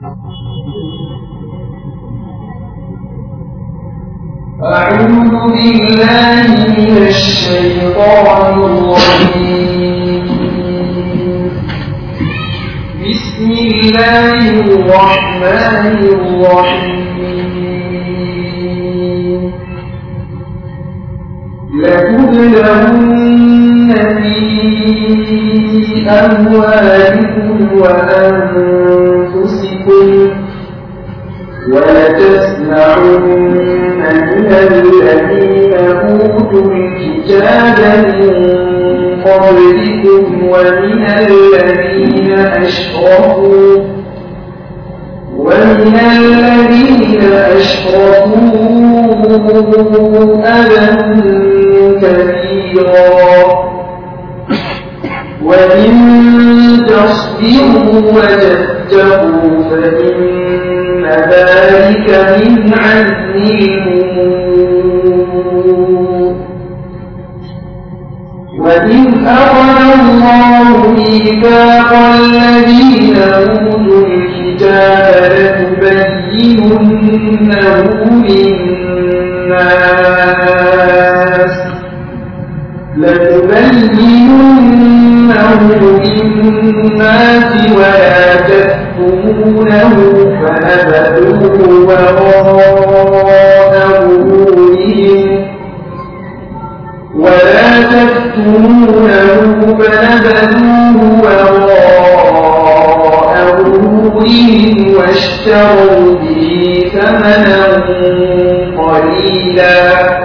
أعوذ بالله من الشيطان الرجيم بسم الله الرحمن الرحيم لتبلغن في أموالكم وأنفسكم ولتسمعن من الذين أوتوا الكتاب من قبلكم ومن الذين أشركوا ومن الذين أشركوا أذى كثيرا وإن تصبروا وتتقوا فإن ذلك من عزم الأمور وإذ أخذ الله ميثاق الذين أوتوا الكتاب لتبيننه للناس لتبيننه للناس ولا تكتمونه فنبذوه وراء ظهورهم ولا تكتمونه فنبذوه وراء ظهورهم واشتروا به ثمنا قليلا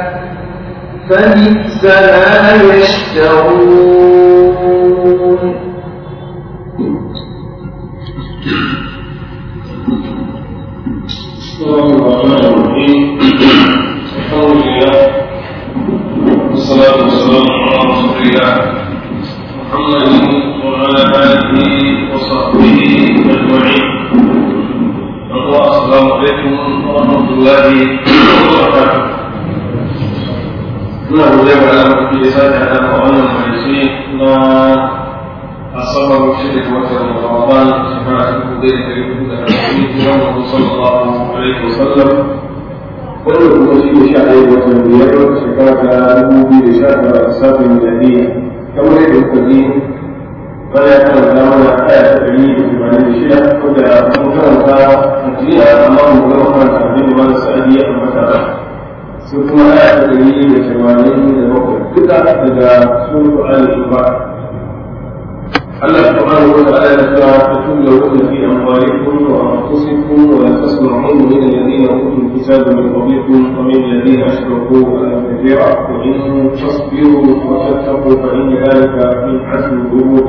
فبئس ما يشترون بسم الله الرحمن الرحيم الحمد لله والصلاة والسلام على رسول الله محمد وعلى آله وصحبه أجمعين السلام عليكم ورحمة الله وبركاته muna gode wa Allah da ya sake hada a wannan majalisi na asabar shida ga watan Ramadan shekara ta dubu ɗaya da ɗari hudu da arba'in hijiran Muhammad sallallahu alaihi wasallam wannan kuma shi ne sha ɗaya watan biyar shekara ta dubu biyu da sha tara a safin miladiyya kamar yadda kuka ji bana ya karanta mana aya ta ɗari da tamanin da shida wanda mun karanta jiya amma mun gama karanta abin da mana sa'adi ya ambata ba sai kuma aya ta ɗari da tamanin da bakwai duka daga sura al-shura الله سبحانه وتعالى تتبلغون في اموالكم وانفسكم ولا تسمعون من الذين اوتوا الكتاب من قبلكم ومن الذين اشركوا اذى كثيرا وان تصبروا وتتقوا فان ذلك من عزم الامور.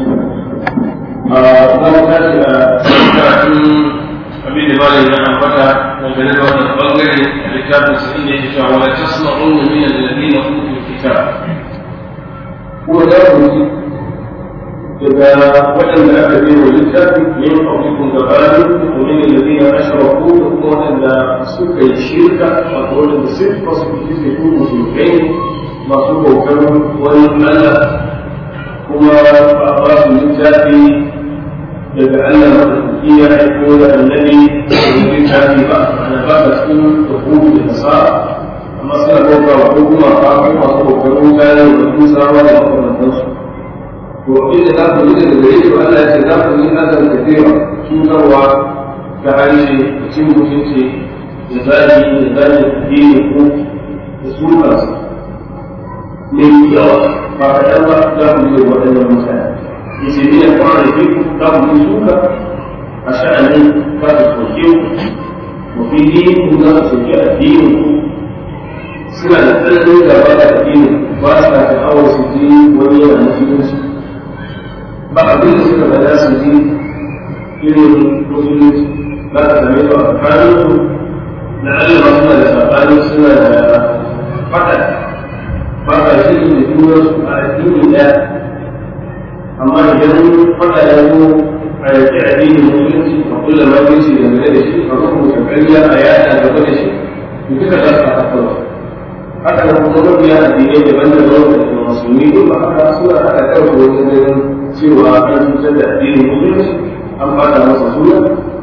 abin da malin ya ambata dangane da wannan bangare a littafin sa inda yake cewa wala tasma'un min alladhina utul kitab kuma za ku ji daga waɗanda aka bi wa littafi yin ƙauyukun gabanin domin da zai ya ashiraku da kuma waɗanda suka yi shirka wato waɗanda sun fasu fi su yi musulmai masu bautar wani Allah kuma ba a ba su littafi daga Allah maɗaukaki ya aiko da annabi da wani littafi ba ana ba ka cikin hukumu da nasara amma suna bauta wa ko kuma ba ko masu bautar mutane da kuma sarwa da makamantansu to inda za ku yi daga gare shi Allah ya ce za ku yi azan kafira cutarwa ta harshe da cin mutunci da zagi da zagi addini ko da sukarsa ne yawa ba kaɗan ba za ku yi waɗannan mutane yace ni ya fara da ku za ku yi suka a sha'anin za ku soke ku wa fi dini ku za ku soke addini ku suna da tsananin gaba da addini ba sa da awar su ji wani yana musulunci ba abin da suka bada su ji irin musulunci za ka same su a tsakanin su na Allah suna da sabani suna da fada ba ka shi da juna a addini ɗaya amma idan fada ya zo a yaki addinin musulunci a kulla mafinci da gare da shi a rubuta ƙarya a yada gaba da shi duka za su haɗa haka da kuma mabiya addinai daban-daban da musulmi duk ba haka suna haka kawai wajen ganin cewa an cutar da addinin musulunci an fata masa suna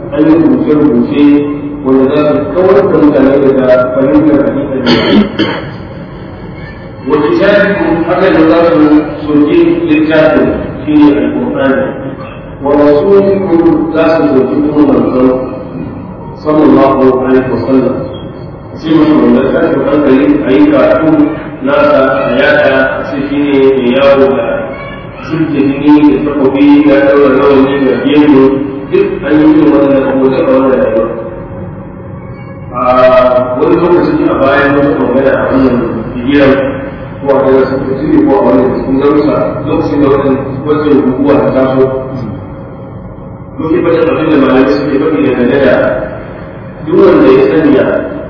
an yi rubuce-rubuce wanda za su kawar da mutane daga fahimtar hakikar da wata shafi haka da za su soke littafin shi ne alƙur'ani wa rasulikum za su soke kuma manzon sallallahu alaihi wasallam sai mutum wanda tashin hankali a yi karatu nasa a yada sai shi ne mai yawo da sulke jini da takobi ya daura rawani da gemu duk an yi yin wannan abubuwa a wannan rayuwa a wani lokaci a bayan wasu magana a wannan bigiyar ko a daga sun fi ko a wannan cikin darussa lokacin da wannan wacce guguwa ta taso muke bada abin da malamai suke faɗi da dangane da duk wanda ya sanya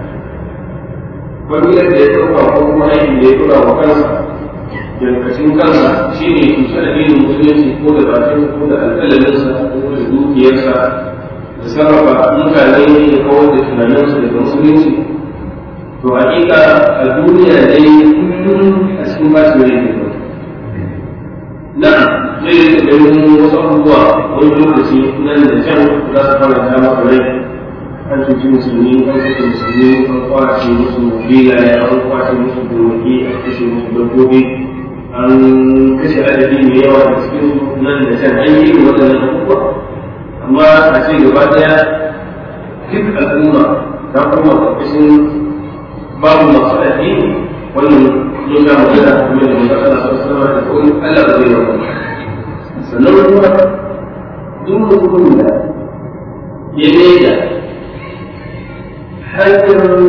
wani yadda ya ɗauka ko kuma aikin da ya ɗora wa kansa yankacin kansa shi ne cutar addinin musulunci ko da bakin ko da alƙalaminsa ko da dukiyarsa da sarrafa mutane da kawar da tunaninsu daga musulunci to hakika a duniya dai kullum a cikin bashi rai ne na zai yi ganin wasu abubuwa wani lokaci nan da can za su fara ta masa rai an cuci musulmi an kashe musulmi an kwace musu filaye an kwace musu gonaki an kashe musu dabbobi an kashe adadi mai yawa da cikin nan da can an yi waɗannan abubuwa amma a ce gaba ɗaya duk al'umma ta kuma ƙarƙashin babu masu addini wannan mun ga magana kuma da mun Allah sallallahu alaihi wasallam da Allah ba zai yi sannan kuma duk mutumin da ya maida hanyar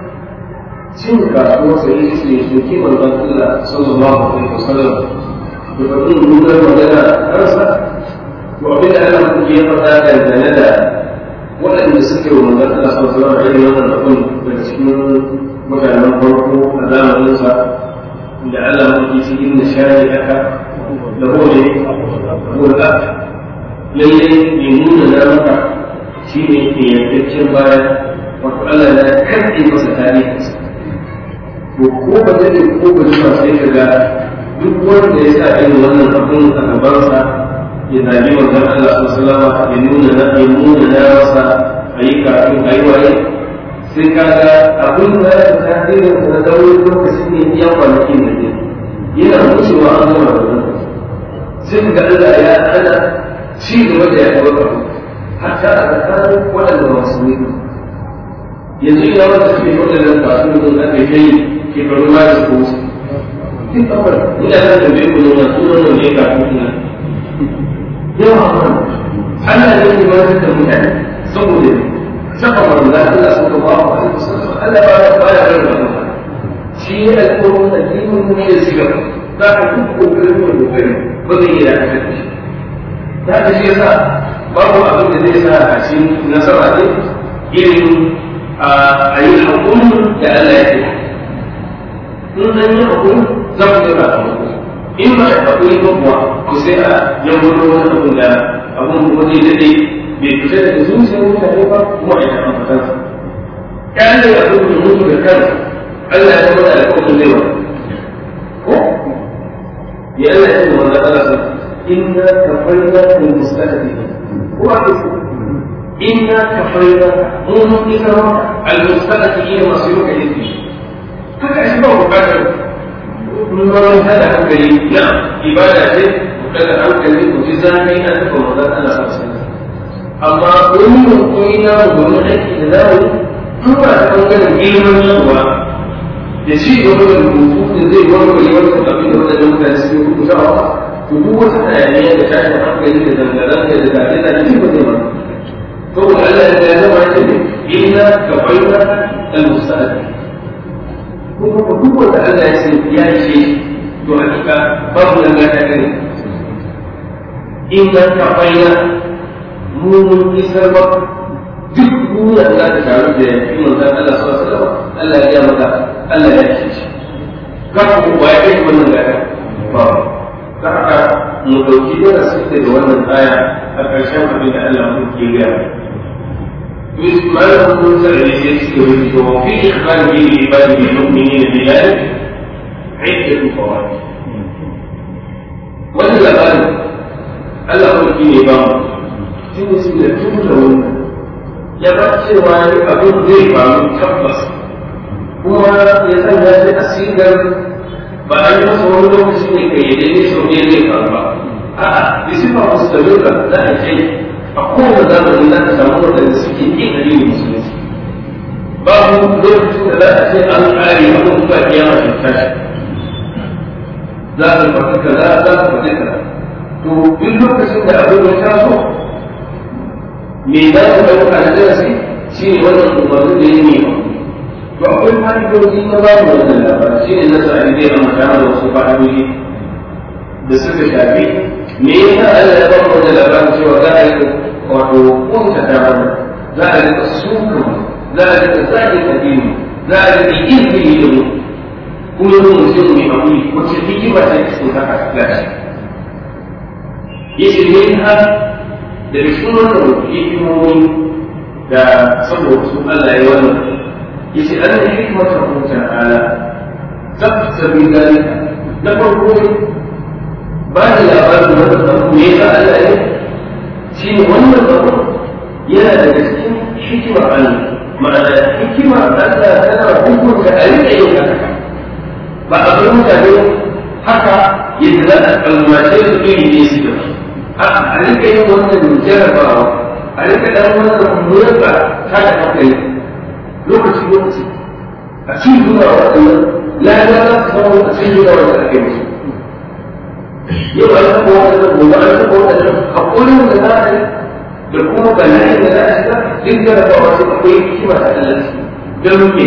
cin kasuwar sa yi su su ki manzon Allah sallallahu alaihi wasallam da faɗin nuna magana kansa to abin da Allah ku ya faɗa dangane da waɗanda suke wa manzon Allah sallallahu alaihi wasallam irin wannan abin daga cikin mutanen farko a zamaninsa da Allah ku ci inda shari aka da hore hore lalle ne nuna na maka shi ne ke yankaccen bayan wato Allah na karɗe masa tarihinsa to ko ba zai ko ba zuwa sai ka ga duk wanda ya sa irin wannan abin a gabansa ya zabi manzon Allah sallallahu alaihi ya nuna na ya nuna na masa ayi kafin ayi waye sai ka ga abin da ya ta tasirin sa na dauri lokaci ne iya kwanakin da ne yana wucewa an gama da wannan sai ka ga Allah ya ana ci gaba da ya ɗauka hatta a tsakanin waɗanda ba su ne yanzu ina wanda suke waɗannan kasuwan da aka yi shekaru ma da ko su duk kawai ina da tambaye ku nuna sunan nan ne kafin ina yawa ma Allah ne ke ba da mutane saboda saka manzo Allah sallallahu alaihi wasallam Allah ba ya ba ya rarraba shi ne alƙawarin addinin ne ya shiga za ka duk kokarin mu da kai ba zai iya da shi da ka shi yasa babu abin da zai sa a cikin nasara ne irin a yi haƙuri da Allah ya ce in an yi haƙuri za ku yi ba in ba a haƙuri ba kuwa ku sai a yawon wani abin da abin kuma zai daɗe bai fita daga zuciyar mutane ba kuma a yi taɓa fatansa ƙyale abin da mutu da kan Allah ya mata da kawai zai wani ko ya Allah ya ce wanda Allah sa inna kafaina min mustaqbali ko a إنا كفينا منهم إكرام المستقبلين مصيرك إذني هذا أسباب بكر من هذا hankali na ibada ce daga hankali ku ji zafi na taɓa mazan Allah sosai amma wani mutum na domin aiki da zamu in ba ta ɓangaren girman yawa da ci gaba da rubutu da zai warware wannan abin da wadannan mutane suke rubutawa to duk wata hayaniya da tashin hankali da zanga-zanga da zaɓe-zaɓe ba zai ba هو قال لا نوع إلا كفينا المستقبل هو هو قال لا يا شيء يحقق فضلا لا تكن إلا كفينا mu mun isar ba duk duniya za ta taru da yafi manzan Allah sallallahu alaihi wasallam Allah ya maka Allah ya ce shi ka ku ba ya kai wannan gaya ba ka haka mu dauki darasi daga wannan aya a ƙarshen abin da Allah ke gaya ما له سعيد وفي إخباره بعباده المؤمنين بذلك عدة فوائد وإلا قال الله هو الكيني بام في مسلم تقول ya ba cewa abin zai faru tabbas kuma ya sanya shi a sigar ba a yi masa wani lokaci ne kai yadda ne sau ne zai faru ba a'a da sifa musulunka za a ce a kowane zamani za ka samu waɗanda suke yin addinin musulunci babu lokacin da za a ce an ƙare wani kuma kiyama ta tashi za ka faɗi kaza za ka faɗi kaza to duk lokacin da abin ya taso me za ku ɗauka da darasi shi ne wannan umarni da ya nema to akwai fa'idoji na babu wannan labarin shi ne na sa'adi zai amma da wasu fa'idoji da suka shafi me yasa Allah ya bamu wannan labarin cewa za a yi wato kunta ta mana za a rika suka za a rika zaki addini za a rika izini da mu kuma mu mutum mai hakuri wacce hikima ta cikin haka gashi yace ne ha da cikin wannan hikimomi da saboda su Allah ya wannan yace an hikmata ku ta'ala zabta bi dalika na farko ba da labarin wannan abu ne da Allah ya shi ne wannan abu yana daga cikin hikimar Allah ma'ana hikimar Allah tana hukunta a rika yin haka ba a bar mutane haka yadda za a kalmace su iri ne su da a rika yin wannan jarabawa a rika dan wannan murka ta da hankali lokaci lokaci a cikin zuwa waɗannan lada za su samu a cikin zuwa wanda ake musu yau an taɓa waɗannan gobe an taɓa waɗannan haƙurin da za a yi da kuma bala'in da za a shiga duk jarabawa su akwai hikima ta Allah don me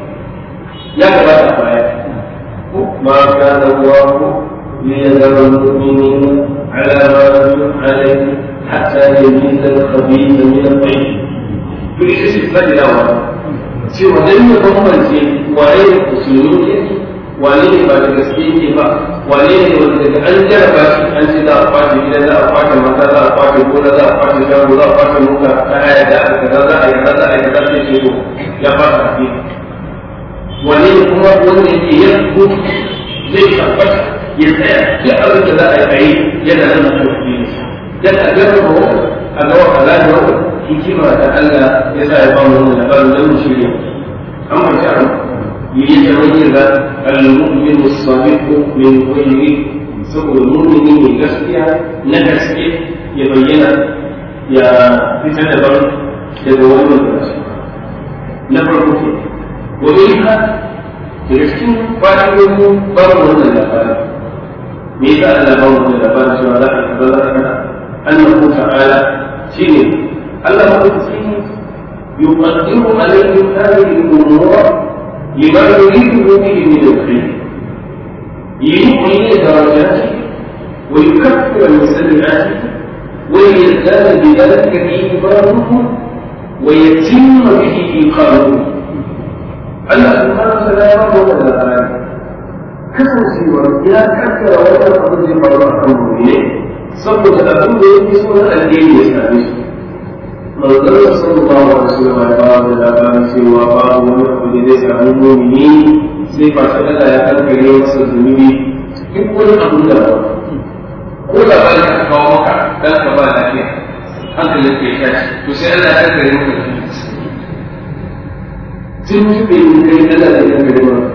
ya gabata a baya ما كان الله ليذر المؤمنين على ما هم عليه حتى يميز الخبيث من الطيب في شيء فجأة cewa dan ya bambance waye ne musulmi ne wane ne ba da gaske yake ba wane ne wanda daga an jarraba shi an ce za a kwace gidan za a kwace mata za a kwace gona za a kwace shago za a kwace mota ta haya da aka kaza za a yi kaza za a yi kaza sai ce to ya fara tafiya wane ne kuma wanda yake yin gudu zai tabbata ya tsaya duk abin da za a yi yana nan da kuma ne dan a gaba ba a ga wa halal wa hikima da Allah ya sa ya ba mu wannan labarin dan mu shirye an ba ta yi da wani da al-mu'min as-sadiq min ghayri saboda mu'mini ne gaskiya na gaske ya bayyana ya fitar da ban daga wannan na farko ke ومنها تلسكين فائدة بر من الأفعال ميزة أن بر من الأفعال سوى ذلك ذلك أنه تعالى سين الله مقدسين يقدم عليهم هذه الأمور لما يريده به من الخير يلقي درجاته ويكفر من سيئاته ويزداد بذلك إيمانه ويتم به إيقانه Allah subhanahu wa ta'ala ya rabu da labari kasancewa ya kaddara wannan abin zai faru a kan mu'mini saboda abin da yake so na alheri ya same su manzon sallallahu alaihi wasallam ya ba da labarin cewa babu wani abu da zai samu mu'mini sai fa ta Allah ya kankare masa zunubi duk wani abu da ba ko da ba ka kawo maka dan ka ba lafiya hankalin ka ya tashi to sai Allah ya kankare maka zunubi sun yi bai yi kai Allah da ya gari ba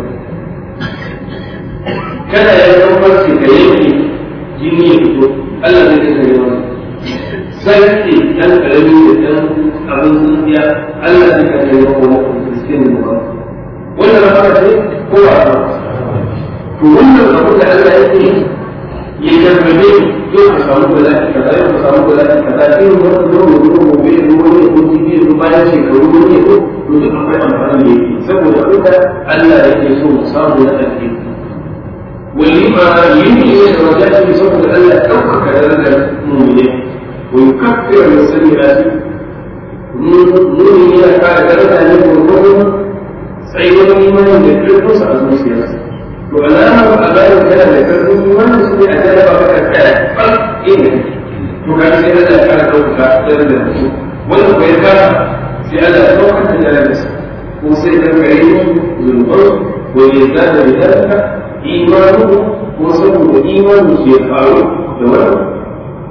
kada ya zama farce ka yanke jini ya fito Allah zai ka gari ba sarki dan karami da dan abin tsintsiya Allah zai ka gari ba kuma kristin ba wannan fara ce ko ba to wannan abu da Allah ya yi ya jarrabe yau ka samu bala'i kaza yau ka samu bala'i kaza irin wannan nono nono bai ruwa ne ko jibi ne bayan shekaru ne ko to duk akwai amfani da yake saboda duka Allah yake so mu samu na alheri wani ma yin ne da wajen saboda Allah ya ɗaukaka darajar mu'mini wa yukaffiru min sayyi'ati mu'mini yana kare daraja ne gurgurun tsayuwar imanin da kirkinsa a zuciyarsa to alamar alamar kana da karfin imanin su ne a jarraba ka tsaya fal ina to ka sai Allah ya kare ɗaukaka darajar mutum wanda bai fara sai Allah ya ɗaukar da jarabarsa ko sai da kare zunubar wa ya zada da zalika imanu ko saboda imanu ke faru da wannan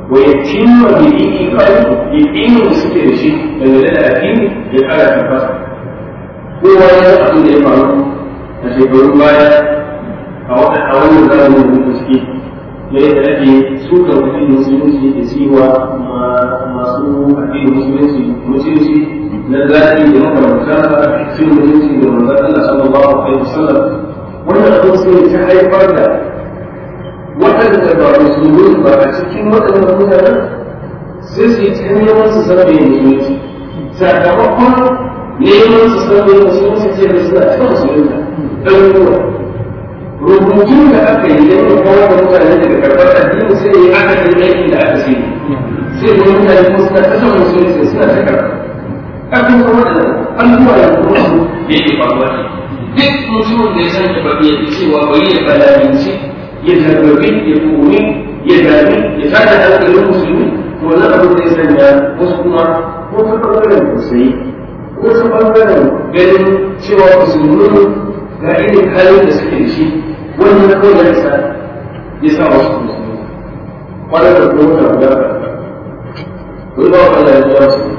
wa yatimma bi iqani yaqinin da suke da shi dangane da addini ya kara tabbata kowa ya san abin da ya faru a shekarun baya a wannan zamanin da suke da yadda ake suka addinin musulunci da siwa masu addinin musulunci musulunci na zaɓi da makamantansa sun musulunci da manzon Allah sallallahu alaihi wasallam wannan abin sai ta haifar da waɗanda ba musulmi ba a cikin waɗannan mutanen sai su yi ta neman su san bai musulunci sakamakon neman su san bai musulunci ce da suna ta musulunta ɗan rubutun da aka yi don kawar da mutane daga karɓar addini sai ya aka yi aikin da aka sai sai da mutane kuma suna ta san musulunci suna ta karɓa kafin kuma da abubuwa da kuma su yake faruwa ne duk mutumin da ya san da babu ya cewa bai ya balaminci ya zargabi ya kuri ya dami ya tada hankalin musulmi wannan abin da ya sanya wasu kuma ko ta ɓangaren tausayi ko ta ɓangaren ganin cewa musulmi ga irin halin da suke da shi wannan kawai ya sa ya sa wasu musulmi kwanar da kuma ta guda wani ba wa Allah ya zuwa su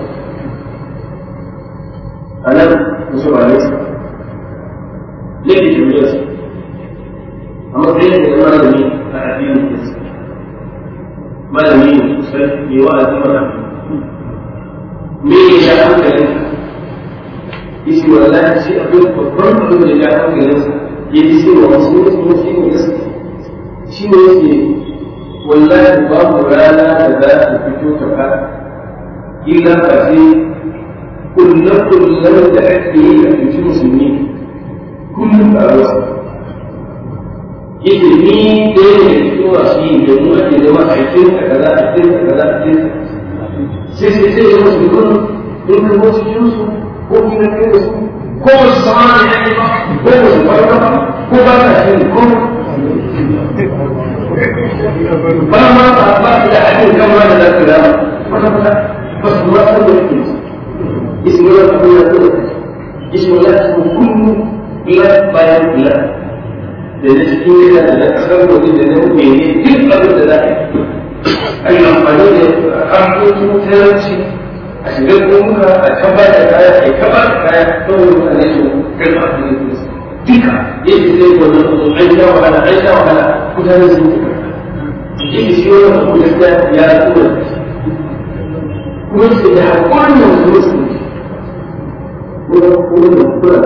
a nan musu ba nesa yake jami'a su a matsayin da malami a addinin kirista malami ne sosai mai wa'azi mana me ya ja hankalin yace wallahi shi akwai babban abin da ya ja hankalinsa ya ji cewa wasu mutum shi ne gaske shi ne yake wallahi babu rana da za ta fito ta ka illa ba sai kullum da ake yi a cikin musulmi kullum a rasa yake ni da yake cikin masu yi da mu ake zama a cikin ka kaza a cikin ka kaza a cikin sai sai sai zama su kun in ka wasu cikin su ko kina kai da su ko ba su sama da yake ba ko ba su farka ba ko ba ta shi ko ba ma ba ba da ake kama da zafi da wata wata ba su ma san da yake اسم الله كله كله اسم الله اسمه كله بلاد bayan بلاد da na cikin gida da na kasar waje da na mene duk abin da za a yi a yi amfani da harkokin talauci a shiga gomuka a taba da kaya a yi taba da kaya kawai mutane su karfa a cikin kirista duka yake zai wannan abu an sha wahala an sha wahala mutane sun yi yake shi wannan abu gaskiya ya tura kuma su da haƙurin da musulunci wurin kula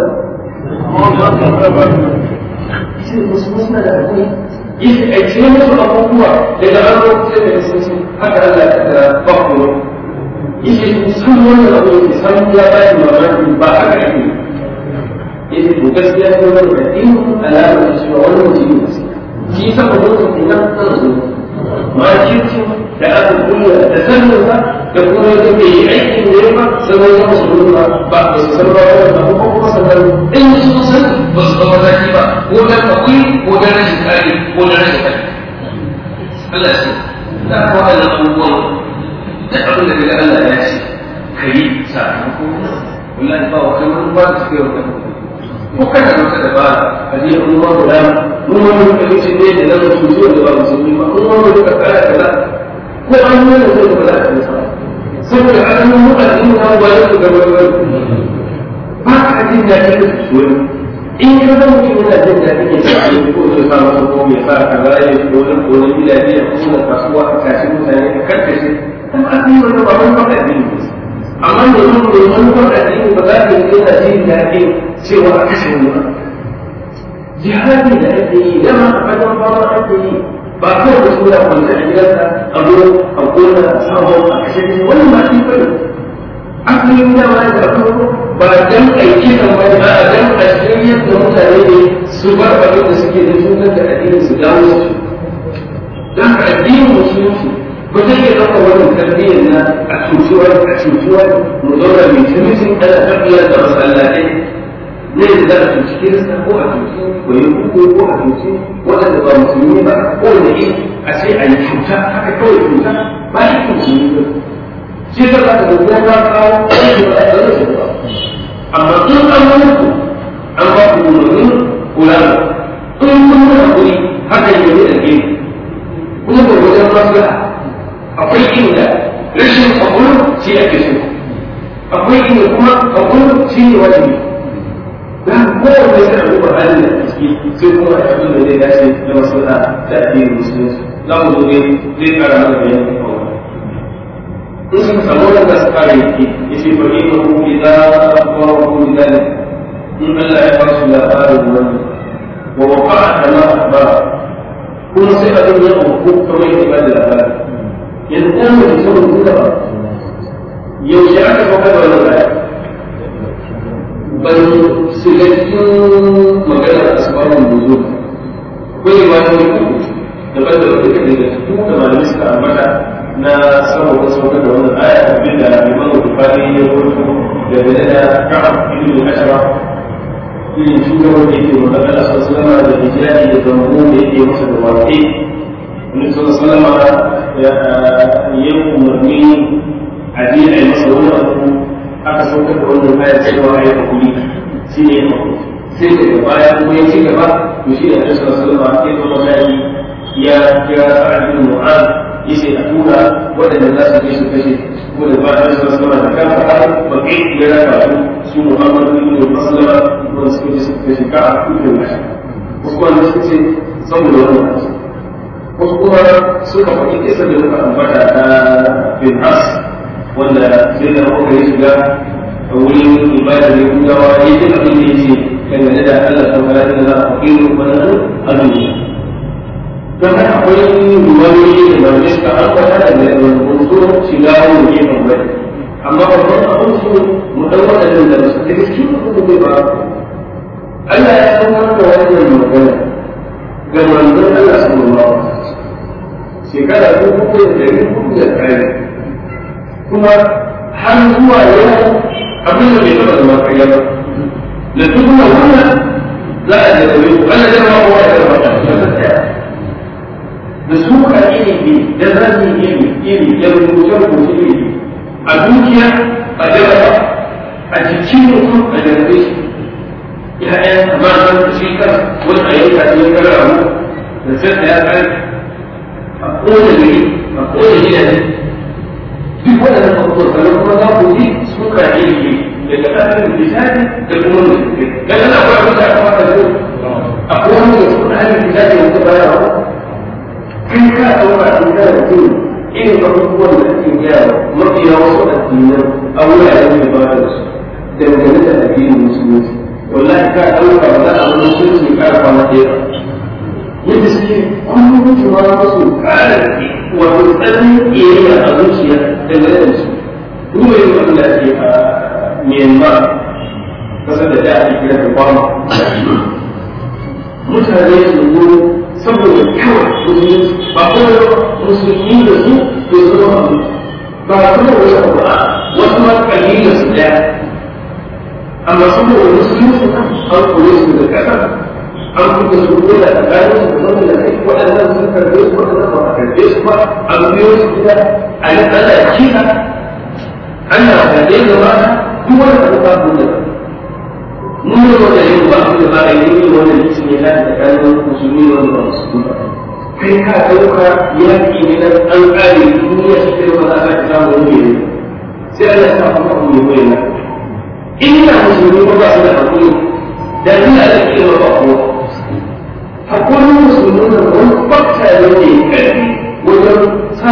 shi musulmi suna da hakuri yi a cikin wasu abubuwa daga an lokacin da sun sun haka Allah ya da bakuro yi sun wannan abu ne san ya ba shi mamaki ba haka ake yi to gaskiya ne wannan da in alamar da cewa wannan mutum ne shi saboda wannan kenan nan zo ma kirki da aka kulla da sanin da kuma yadda bai yi aikin da ya ba sai ya musu ruwa ba ba su san ba da ko kuma sanar in su san ba su zama zaki ba ko da kawai ko da rashin kare ko da rashin kare Allah ya ce da ko wannan abubuwan da abin da daga Allah ya ce kai sakamako wallahi ba wata wani ba da suke wata ko kana da wata dabara a je an ma guda mun wani da kace ne da nan su zuwa da ba musulmi ba mun wani da kara kaza ko an yi da zai ba za a yi saboda alamun mu'azzin na wani su gaba wani ba ka jin daɗin da su wani in ka zama mutum yana jin daɗin ya sa ne ko zai sa masa ko ya sa ka za ya ko wani ko wani gidaje ya kuma kasuwa a tashi mutane ka karkashe kuma an yi wani babban baka addini amma da yin da wani baka addini ba za ka yi yana jin daɗin cewa a kashe wani ba jihadi da ake yi dama a fagen fama ake yi ba kawai da suna kwanta a gidansa a zo a gona a samu a kashe shi wannan ba shi bane asalin dama da farko ba dan aiki kan bane a dan a shiryar da mutane ne su bar abin da suke da cutar da addinin su dawo su dan ka addinin musulunci ba zai iya ɗauka wannan tarbiyyar na a cutuwar a cutuwar mu zauna mai tumisin ana tafiyar da masallatai ne da za a cuci kirista ko a cuci wani uku ko a cuci waɗanda ba musulmi ba ko da yi a ce a yi cuta haka kawai cuta ba shi musulmi ba shi ta za ka zuwa ba kawo wani ba a zama shi ba amma tun an mutu an ba ku umarnin kula da in kun yi hakuri haka yi wani da gini kuma da wajen maslaha akwai sai a duba halin da ciki sai kuma a abin da zai dace da maslaha da addinin musulunci za mu zo ne zai kara mana bayani kan wannan in suka samu wanda su kare yake ya ce fa inna hu idza akhbarahu bidalik in Allah ya ba su labarin wannan wa waqa'a kama akhbara kuma sai abin ya auku kamar yadda ba da labari yanzu ɗan mutum sun rubuta ba yaushe aka faɗa da wannan aya ban shiga cikin maganar asbabun nuzul akwai riwayoyi uku daban da wata kake da su da malamai suka ambata na saboda saukar da wannan aya abin da Imam Bukhari ya rubuta da gane da Ka'ab ibn Ashraf irin shugaban da yake magana Allah sallallahu alaihi da hijabi da zambo da yake masa da waƙe Wani sallallahu alaihi ya yi umarni a je a yi masa wani abu aka saukar da wannan ayar cewa ya hakuri shi ne ya hakuri sai daga baya kuma ya ci gaba to shi ne Annabi sallallahu alaihi wasallam ya zama dai ya kira Sa'ad bin Mu'adh yace a tura waɗanda za su je su kashe kuma da bayan Annabi sallallahu alaihi wasallam da kansa har baki ya raka su su Muhammad bin Maslama wanda suka je su kashe ka a cikin nashi wasu kuma suka ce saboda wannan wasu kuma suka faɗi kisa da muka ambata ta bin As wanda sai da muka yi shiga a wurin ibada da yahudawa ya ji abin da yake dangane da Allah ta fara da za a fakiru wannan azumi don haka akwai ruwayoyi da ba ne suka ambata da mai rubutu shiga wani gefen bai amma babban abin su mu dan wadannan da su daga cikin abin da ba Allah ya san da wannan magana ga manzon Allah sallallahu alaihi wasallam shekara dubu da dari hudu da tsari kuma har zuwa yau abin da bai taɓa zama ƙarya ba da duk wannan za a jarabe ku ana jarabe kowa ya jarabe da su ka iri da zan iri iri da rubuce rubuce iri a dukiya a jaraba a jikin mutum a jarabe shi ya'yan matan da shi kan wani a yanka shi ya kara abu da sai da ya kai a kowane gari a kowane gidaje duk waɗannan abubuwan sannan kuma za ku ji suka ilimi daga ɗanin lisani da kuma musulmi dan ana akwai abin da aka fara zo akwai wani da kuma ɗanin lisani wanda baya wa kai ka ɗauka in kana da kuma irin abubuwan da ake gyara mafiya wasu addinan a wuraren da ba da su dangane da addinin musulunci wallahi ka ɗauka ba za a wani musulunci ƙara kwana ɗaya yadda suke kullum kuma wasu ƙara wato tsarin ƙiyayya a zuciya dangane da su duba yin abin da ake a Myanmar kasar da da ake kira da Burma mutane su zo saboda kawai musulmi ba kuma musulmi da su da su zama abu ba kuma wani abu a wasu ma kalila su daya amma saboda musulmi su an kore su da kasar an kuma su ko da tsakanin su da wanda da kai waɗannan sun karbe su waɗannan ba a karbe su ba an biyo su gida a yi ana kira ana karbe da ba duk wani abu ba ku da mun yi wanda yin ba ku da ba a yi yin wanda yin sun yi lafi tsakanin musulmi wanda ba su ba kai ka ɗauka yaƙi ne na an ƙare duniya shi kai ba za ka samu wani ne sai Allah ya sa kuma abu mai mai ina musulmi ba ba su da hakuri da ina da kima ba kowa akwai musulmi da wani fakta ne ne karfi wajen sa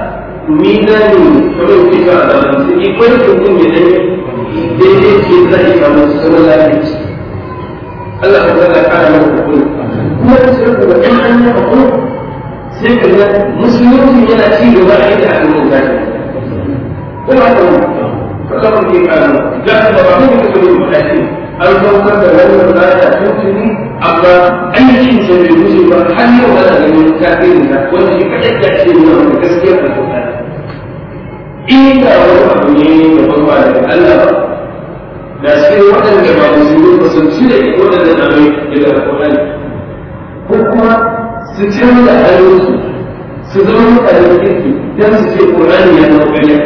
mizanin kamar ke sa a zaman su ikwai mutum ya dai daidai ce za a samu sauran lafiya Allah ka zaka kara maka hakuri kuma da sai kuma in an yi hakuri sai ka ga musulunci yana ci gaba a yadda aka mun zaki ko ba ka mu kasa mun ke kara da ba ba mu ka zo mu tashi an saukar da wannan zata tuntuni amma aikin sa bai wuce ba har yau ana ganin tasirin sa wanda shi kaɗai ya ce nuna wanda gaskiya a sauka inda wani abu ne da ban ba daga Allah ba da sai waɗanda ba musulmi ba sun ci da waɗannan abin daga alƙur'ani ko kuma su canza halinsu su zama mutanen kirki don su ce ƙur'ani ya zama ƙarya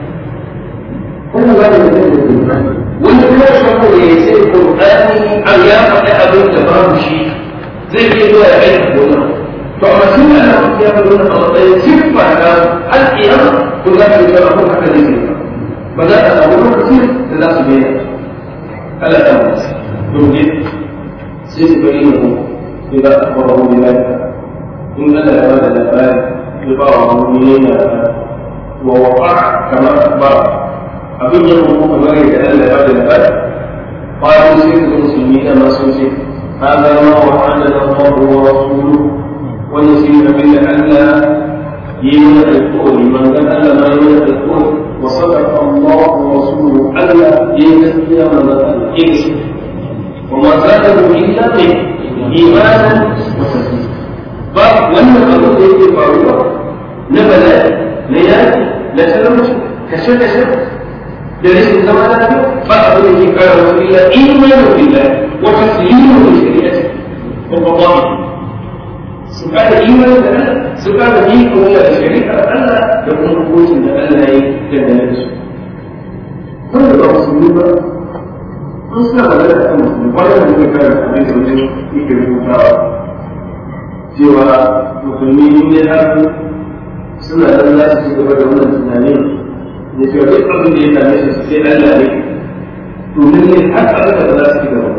kuma ba da mutum da wani kuma shakku ne ya ce Qur'ani an ya faɗi abin da babu shi zai iya zuwa ya aika gona to amma tun da ana ya faɗi wannan a matsayin siffa na alƙiyama to za ka yi cewa ko haka zai yi ba za a samu lokacin da za su daina Allah ta mutu domin sai su bari ne إذا أخبره بذلك إن لا هذا الأبان لبعض المؤمنين ووقع كما أخبر أبن يقول كما يتألى هذا الأبان قالوا سيد المسلمين ما سنسي هذا ما وعدنا الله ورسوله ونسينا بالألا يمنع القول من قال ألا ما يمنع القول وصدق الله ورسوله ألا يمنع من قال وما زاده إلا منه imanin ba wannan abin da yake faruwa na bala'i na yaki na talauci kashe kashe da rashin zama lafiya ba abin da ke kara wasu illa imanin billah wa taslimu da shari'ati wa qada'i su kada imanin da Allah su kada yi kuma da shari'ar Allah da kuma hukuncin da Allah ya dangane da su wanda ba musulmi ba an suna magana kan musulmi kwanan da muka kara abin da wajen yake rubutawa cewa musulmi in dai har suna nan za su ci gaba da wannan tunanin da cewa duk abin da ya same su sai Allah ne domin ne har abin da za su ci gaba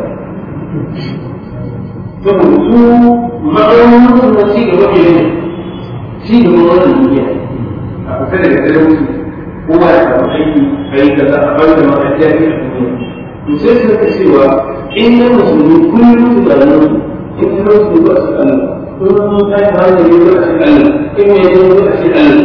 saboda su ma'aunin na ci gaba ke ne ci gaba wannan duniya a kusa daga talauci kowa ya samu aiki a yi kaza a bar da ma'ajiya ne a duniya to sai su rika cewa in na musulmi kullum tunanin in kuma su ba su Allah in ta yi hankali ba su Allah in mai yi ba su Allah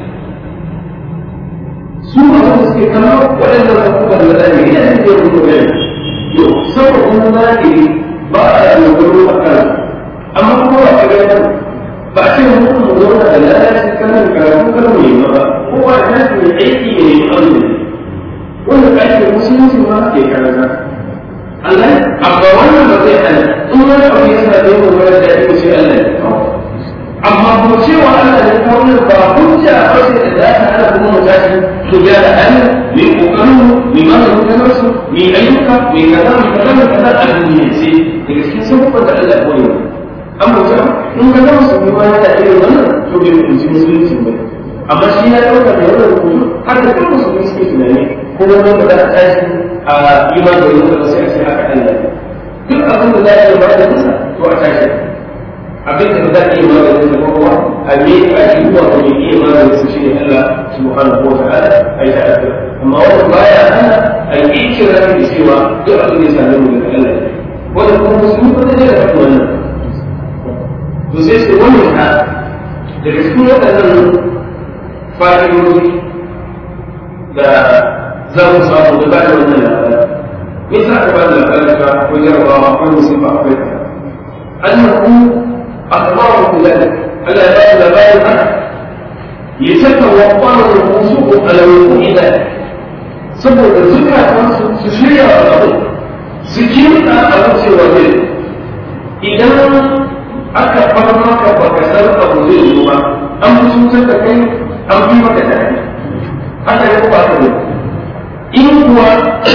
su ma wanda suke kama waɗannan abubuwan da zai yi yana da yau da yau yau saboda kuma zahiri ba a yi dogaro a kan amma kuma ba a ga ba a ce mutum mu zauna da lalaci kanan karatu kan mu yi ba kowa da nasu mai aiki ne mai arziki wanda aikin musulunci ma ke karanta Allah amma wannan ba zai hana in wani abu ya sa dai wani da ake sai Allah ya kawo amma ko cewa Allah ya kawo ne ba hujja ba sai da za ta hana kuma mutaci su ya da hali mi kokarin mi ma da mutanen su mi ayyuka mi kaza mi kaza mi kaza a duniya sai daga cikin sabubban da Allah ya koyi an mutum in ka zama su ma ya da irin wannan to bai mutunci musulunci ba amma shi ya ɗauka da wannan rubutu har da kuma musulunci suke tunani kuma wanda za a tashi a iman da yau da sai a ce haka Allah duk abin da za a yi ba da nisa to a tashi abin da za a yi ba da nisa ko kuma a me a shi zuwa ko me iya ba da nisa shi ne Allah subhanahu wa ta'ala a yi ta'adda amma wanda baya hana a yi ikira da cewa duk abin da ya same mu daga Allah wanda kuma musulmi ba zai da faɗi wannan to sai su wannan ha daga cikin waɗannan fa'idoji da za mu samu da ba da wannan labari me za ka ba da labarin ka ko jarabawa ko musulma akwai ka annahu akhbaru bi dhalik Allah ya ba da labarin haka yatawaffaru al-rusul ala wuqu'i dhalik saboda zukatan su shirya wa abu su kimta abu cewa zai idan aka bar maka baka san abu zai yi ba an fi cutar da kai an fi maka da haka ya ba ka ne in kuwa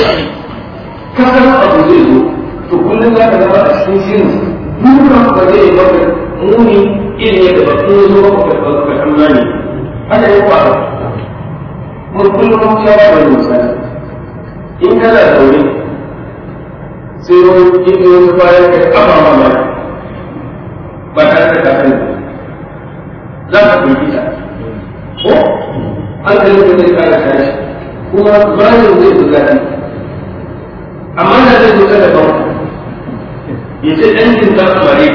ka san abu zai zo to kullum za ka zama a cikin shirin duka ba zai yi maka muni irin yadda ba kun zo maka ka ka tsammani haka ya faru mun kullum ya ba da misali in kana zaune sai wani in yi wasu bayan kai aba mamaki ba tare da ka sani za ka firgita ko hankalin da zai kara tashi kuma bayan zai fi zafi amma da zai zo da ban ya ce ɗan jin za su bare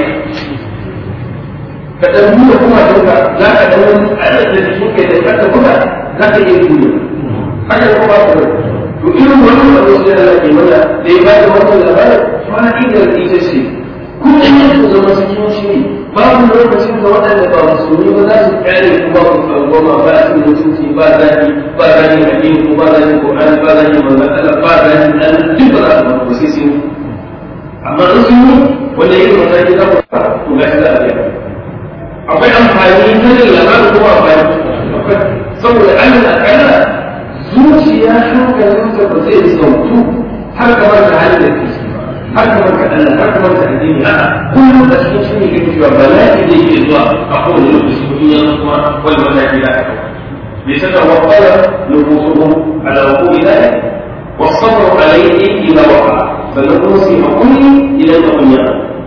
ka ɗan nuna kuma ɗauka za ka ɗan wani tsarin da jikin kai da kasa kuma za ka iya duniya haka ya kuma ba to irin wannan abu sai Allah ke mana da ya bada wannan labarin fa'idar ita ce kullum ku zama cikin shiri babu lokacin da waɗanda ba musulmi ba za su kyale ku ba ku tsangwama ba a cikin mutunci ba zaki ba zaki addini ko ba zaki Qur'ani ba zaki manzon Allah ba zaki Allah duk ba za su ba sai sun amma in sun yi wanda irin mataki za ku ba ku ga shi za a biya akwai amfani ta da labarin kuma amfani saboda Allah akalla zuciya hankalinka ba zai sautu har kamar da halin da ke har kamar ka Allah har kamar ka addini a kullum da cikin shi ne kake cewa bala'i zai iya zuwa a kowane lokaci mutum ya kuma wani mataki da aka bai saka wakwala nufusuhum ala hukumi dhalik والصبر عليه إذا وقع فنقول في حكمه إلى الدنيا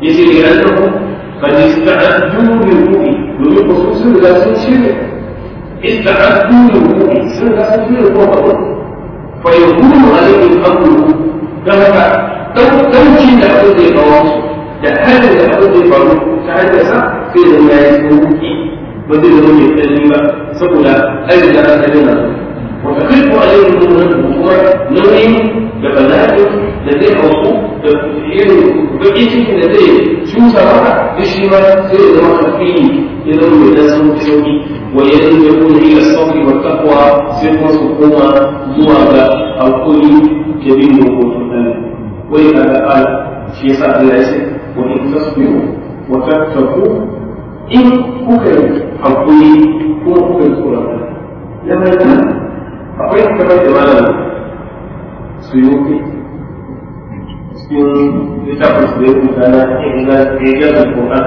yace ne an tafi قد استعدوا للوقوع domin ku sun riga sun shirya استعدوا للوقوع sun riga sun shirya ko ba fa yakunu alaihim amru dan haka dauki da abin da ya kawo su da halin da abin da ya faru ta hanyar sa sai da ya yi sauki ba zai zama mai tsanani ba saboda ai da an sani na wa taqiqu alaihim kuma nauyin da bala'in da zai hauku da irin bakin cikin da zai cusa maka da shi ma sai ya zama alfini ya zama mai dan sauki sauki wa ya zama ya kuma ila sauki wa takwa sai kuma su koma zuwa ga alkuli da bin dokokin Allah wai ka ga ala shi yasa Allah ya ce wa in tasbiru wa tattaku in kuka yi hakuri kuma kuka yi tsoron Allah ya mai akwai kamar da malam suyuki cikin littafin su da ya kuka na ingar da Qur'an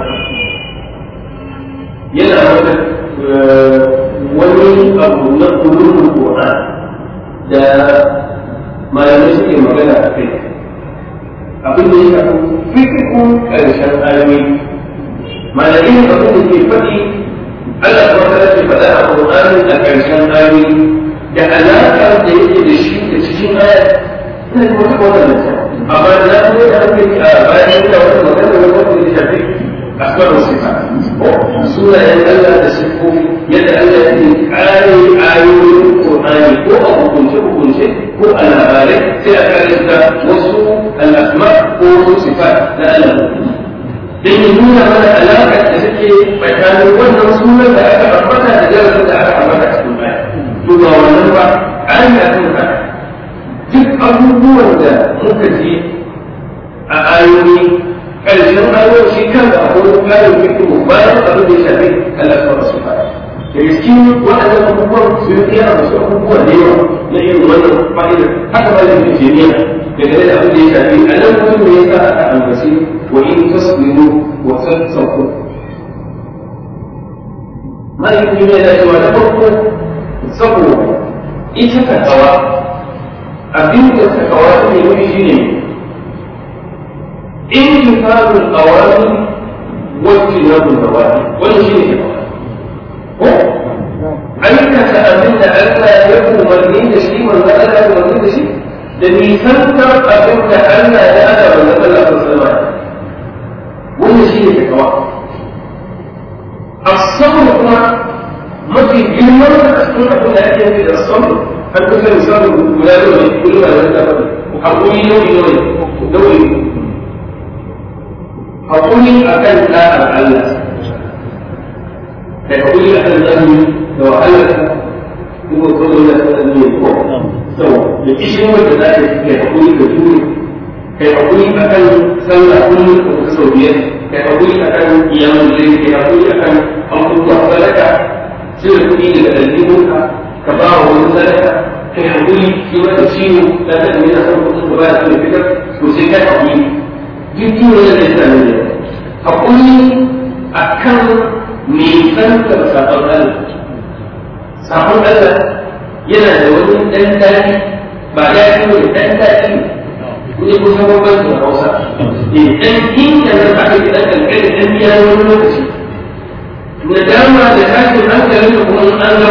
yana wata wani abu na kulun Qur'an da malamai suke magana a kai abin da ya shafi fikikun ƙarshen ayoyi malamai abin da ke faɗi Allah kuma ta ce faɗa a Qur'ani a ƙarshen ayoyi da alaƙar da yake da shi da cikin aya ina da wata wannan amma da na kuma da ake a bayan da wata magana da wata da shafi asbar sifa sunayen Allah da sifofi yadda Allah ya ce kare ayoyin Qur'ani ko a hukunce hukunce ko a labarai sai a kare da wasu al-asma ko wasu sifat na Allah dan ya nuna mana alaƙar da take tsakanin wannan sunan da aka ambata da darasin da aka ambata cikin aya to ba wannan ba an ya kan duk abubuwan da muka ji a ayoyi ƙarshen ayoyi shi kan da akwai ƙarin fikiru bayan abin da ya shafi alaƙa da su fara da cikin waɗannan abubuwan su yi kiyar da su abubuwa da yawa na irin wannan fa'idar haka ba da jiniya daga da abin da ya shafi a nan mutum ne ya sa aka ambaci wa in tasbiru wa tattaku ma'aikin ne da cewa na farko saboda ita ka tsawa abin da suka kawo ne wani shi ne intifadul awami wacce na nawahi wani shi ne ko aikata abin da Allah ya umarni da shi wanda Allah ya umarni da shi da nisantar abin da Allah ya ada wanda Allah ya sallama wani shi ne kawa as-sabr kuma mafi girman da cikin abin da ake yi da as-sabr har kusa misalin guda da wani kullum da wani tafi haƙuri nauyi nauyi nauyi haƙuri a kan ɗa'ar Allah da haƙuri a kan zami da wahalar kuma kuma da tsanani ne ko sau da kishin wanda za ka yi haƙuri da juri kai haƙuri a kan sallah kullum da kusa sau biyar kai haƙuri a kan iyamun zai kai haƙuri a kan abubuwa sadaka cire kuɗi daga ɗalibinka ka ba wa wani sadaka kai haƙuri shi wata ciwo da ta ɗan yana son kuɗin da ba ya son fitar to sai kai haƙuri duk ciwo yana da sami ne haƙuri a kan nisantar sabon Allah sabon Allah yana da wani ɗan daɗi ba daɗi ne ɗan daɗi ne ko sabon ban da Hausa eh ɗan inda na aka yi ɗan ƙanƙani ɗan biya wani lokaci nadama da tashin hankalin da kuma an gama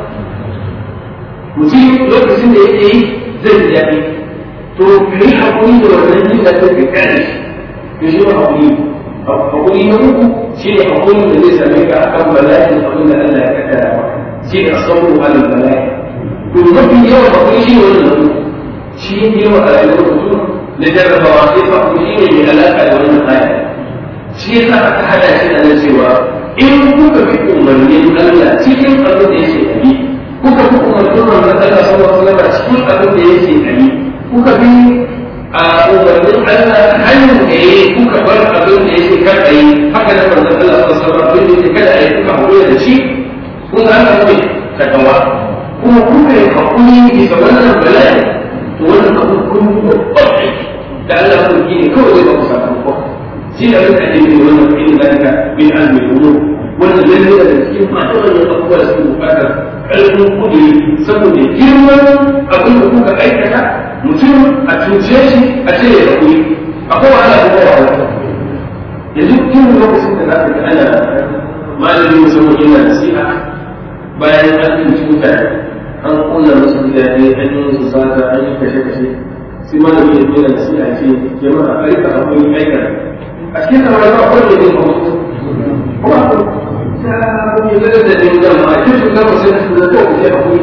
mutum lokacin da yake yi zai ji daɗi to kai haƙuri da wannan jin daɗin ka kare shi to shi ne haƙuri haƙuri na uku shi ne haƙuri da zai same ka akan bala'in abin da Allah ya kaddara maka shi ne asabru alal bala'i to mafi yawan haƙuri shi ne wannan uku shi ne yawan a rayuwar mutum na jarrabawa sai haƙuri shi ne mai alaƙa da wannan aya shi yasa aka hada shi da nan cewa in kuka fi umarnin Allah cikin abin da yake yi kuka fi umarnin manzon Allah sallallahu alaihi wasallam cikin abin da yake yi kuka fi a umarnin Allah hanyar da yake kuka bar abin da yake kar a yi haka da manzon Allah sallallahu alaihi wasallam abin da yake kada a yi kuka hakuri da shi kun ga haka ne takawa kuma kuka yi hakuri bisa wannan bala'i to wannan abin kun yi babban aiki da Allah kun yi ne kawai zai ba ku sakamako shi da wani ake yi wannan in zalika min azmi al-umur wannan lalle da cikin masu wannan abubuwa da suke bukatar ƙarfin kuɗi saboda girman abin da kuka aikata mutum a cuce shi a ce ya kuɗi akwai wahala ko wahala yanzu tun lokacin da za ka ga ana malamin musamman yana nasiha bayan an tunci mutane an kula musu gidaje an yi musu sata an yi kashe-kashe sai malami ya zo da nasiha ce jama'a a rika hakuri aika a cikin kamar ba akwai da zai mawa kuma ko ta yi da da din da ma kin su zama sai su da ko ya hakuri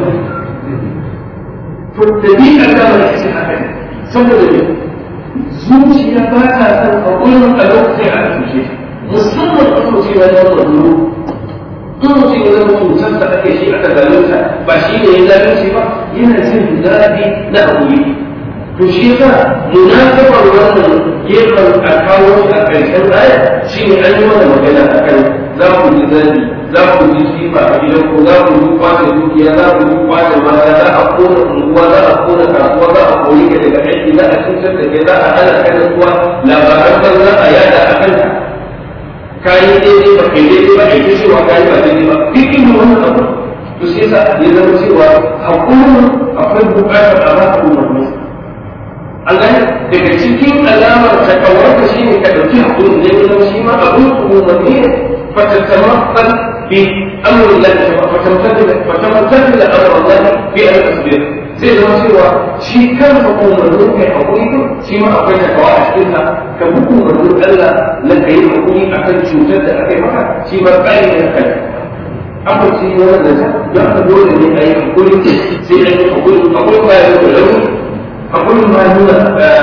to da ni an da mai ce haka saboda ne zuciya ba ta san hakurin a lokacin a tushe musamman a lokacin wani wani in mutum ya zama cutar da ake shi aka zalunta ba shi ne ya zalunci ba yana jin daɗi na hakuri to shi yasa munasabar wannan gefen a kawo shi a ƙarshen aya shi ne an yi mana magana a kan za ku ji zabi za ku ji sifa a gidan ku za ku ji kwace dukiya za ku ji kwace mata za a kona unguwa za a kona kasuwa za a kori ka daga aiki za a cutar da kai za a hana ka da kuwa labaran ban za a yada a kanka kayi daidai ba kai daidai ba aiki cewa kayi ba daidai ba duk irin wannan abu to sai yasa ya zama cewa hakurin akwai buƙatar a ba ka umarni an gane daga cikin alamar takawarka shi ne ka ɗauki haƙurin da ya zama shi ma abin umarni ne fatattamaffal bi amurin lafi fatattamaffal da amurin lafi bi a tasbir zai zama cewa shi kansa umarnin kai haƙuri din shi ma akwai takawa a cikin ka ka bi umarnin Allah na kai haƙuri akan cutar da aka yi maka shi ma ƙari ne kai akwai shi ne wannan da ya dole ne a yi haƙuri sai a yi haƙuri haƙuri ba ya da launi akwai ma nuna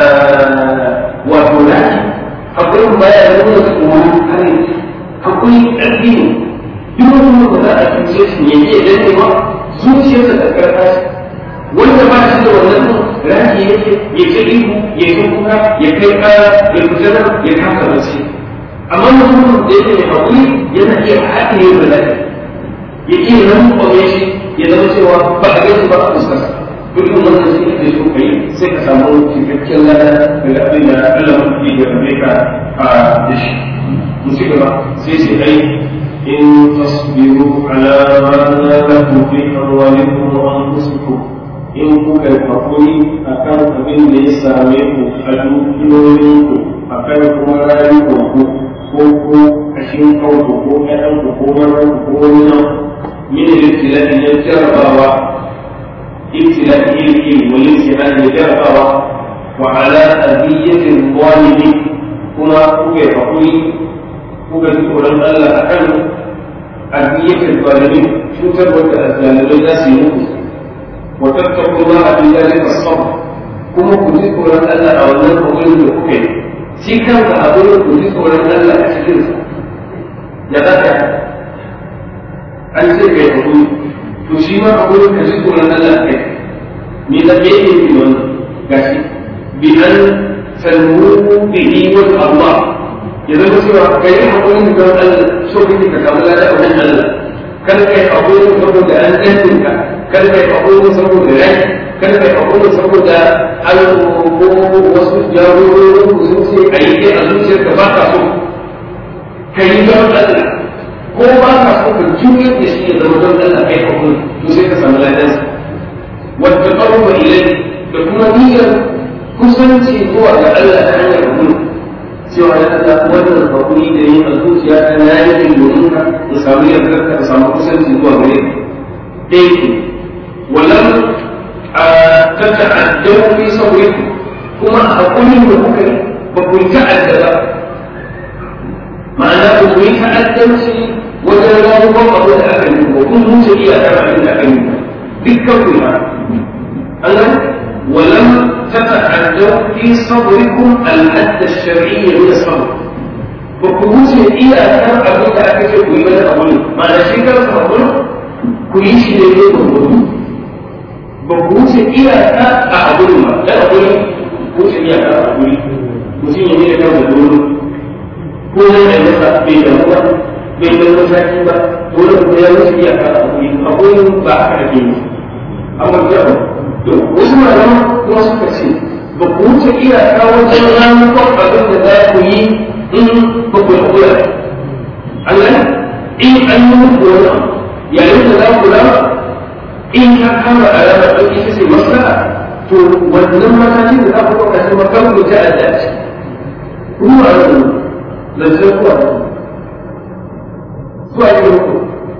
wato laki akwai ma ya nuna tsoro kare akwai ƙarfi ne duk wani ba za a cuce shi ne ya danne ba zuciyarsa da ƙarfa wanda ba shi da wannan raki yake ya ce ihu ya yi kuka ya kai ƙara ya fita nan ya kasa mace amma mutumin da yake mai haƙuri yana iya haɗe da lafi ya iya nan kwame shi ya zama cewa ba a gaisa ba a fuskarsa duk wannan shi ne so kai sai ka samu cikakken lada daga abin da Allah mutum ya rabe ka a da shi mu ci gaba sai sai ai in tasbiru ala ma lakum fi amwalikum wa anfusikum in kuka yi hakuri akan abin da ya same ku a dukiyoyinku akan kuma rayuwanku ko ko kashin kanku ko ƴaƴanku ko maranku ko wani nan min al-ibtila'i ya jarabawa ابتلاء إليه والامتحان جرفوا وعلى أذية الظالم كما كوكي فقوي كوكي تقول الله أكل أذية الظالمين شو تبغى الظالمين الناس يموت وتتقوا الله في ذلك الصبر كما كنت تقول الله أو الله أقول كوكي سيكا أقول كنت تقول الله أشكر يا ذاك أنت كيف تقول to shi ma a gurin ka ji tsoron Allah kai me da me yake yi wannan gashi bi an salmu bihi wa Allah ya zama cewa kai yi hakurin da Allah so kake ka samu lada a wajen Allah kar kai hakurin saboda an dantin ka kar kai hakurin saboda rai kar kai hakurin saboda an ko wasu jagororin ku sun ce a yi a zuciyarka ba ka so ka yi don Allah ko ba ka so ka juyar da shi ya zama don Allah kai hakuri to sai ka samu ladan wata qarruba ilayhi da kuma niyyar kusanci zuwa ga Allah ta hanyar hakuri cewa ya Allah wannan hakuri da yin a zuciya ta na yi domin ka in samu yardar ka samu kusanci zuwa gare ka dai ku walam ta ta'addu fi sabrikum kuma a hakurin da kuka yi ba ku ta'adda ba ma'ana ku yi ta'addanci wajen ramuwan abu da aka yi ko kun wuce iyakar abin da aka yi dukkan ku ma an gani walam tata'addu fi sabrikum al-hadd ash-shar'i min as-sabr ba ku wuce iyakar abin da aka ce ku yi wani abu ne ma'ana shi kansa abu ku yi shi ne ne ba ba ku wuce iyaka a abu ne ba da abu ne wuce iyaka a abu ne mutum ya ne da kan da dole ko ne da masa bai damu ba bai da mataki ba dole ku ya wuce iyaka a hakuri hakuri ba a karfe ne amma ya ba to wasu malaman kuma suka ce ba ku wuce iyaka wajen ramukan abin da za ku yi in ba ku hakura Allah in an yi muku wani yayin da za ku rama in ka kama alama ɗin ita ce maslaha to wannan matakin da za ku ɗauka shi makon ku ta addaci kuma a zancen kuwa zuwa yi muku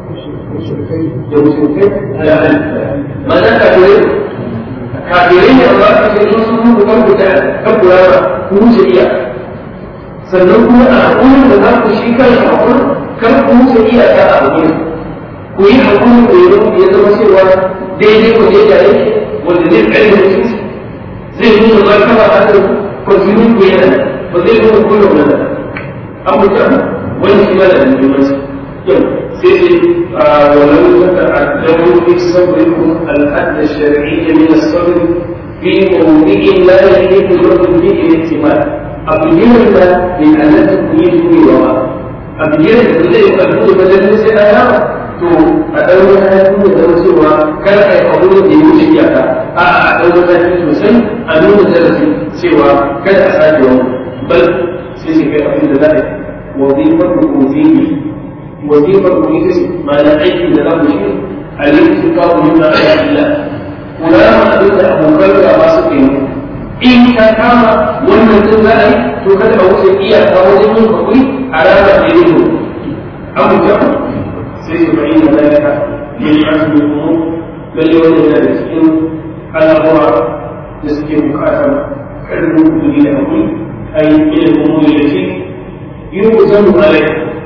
da musulkai da halitta ma'ana kafirai kafirai ne amma aka ce sun sun muku kan kuta kan kurama ku wuce iya sannan kuma a hakurin da za ku shi kan hakurin kan ku wuce iyaka a hakurin ku yi hakurin da ya zama cewa daidai ko daidai yake wanda zai kare mutunci zai nuna martaba a kan kwanciyar ku yana ba zai nuna kullum nan an mutum wani shi mana da muhimmanci yau sai ce ولو تتعدوا في صبركم الحد الشرعي من الصبر في موضع لا يحيط لكم به الاحتمال أبين من أنكم يجوا وراء أبين da zai karfi da wajen sai a yawa to a ɗau mataki da zama cewa kar a yi abu da ya wuce iyaka a a ɗau mataki sosai a nuna darasi cewa kada a sake wani bal sai shi kai abin da za a yi wazifar da kuzihi wazifar ku ita ce ma'ana aikin da za mu shi a yankin kawo nuna a yalla kula ma abin da abokan gaba suka yi in ka kama wannan tun za a yi to kada a wuce iyaka wajen yin hakuri a ranar da ya yi abu jama'a sai su bayi da zalika min azmi umur lalle wannan yana da cikin al'amura da suke bukatar karfin kudi da hakuri ai ilin umuri da shi yi kusan alai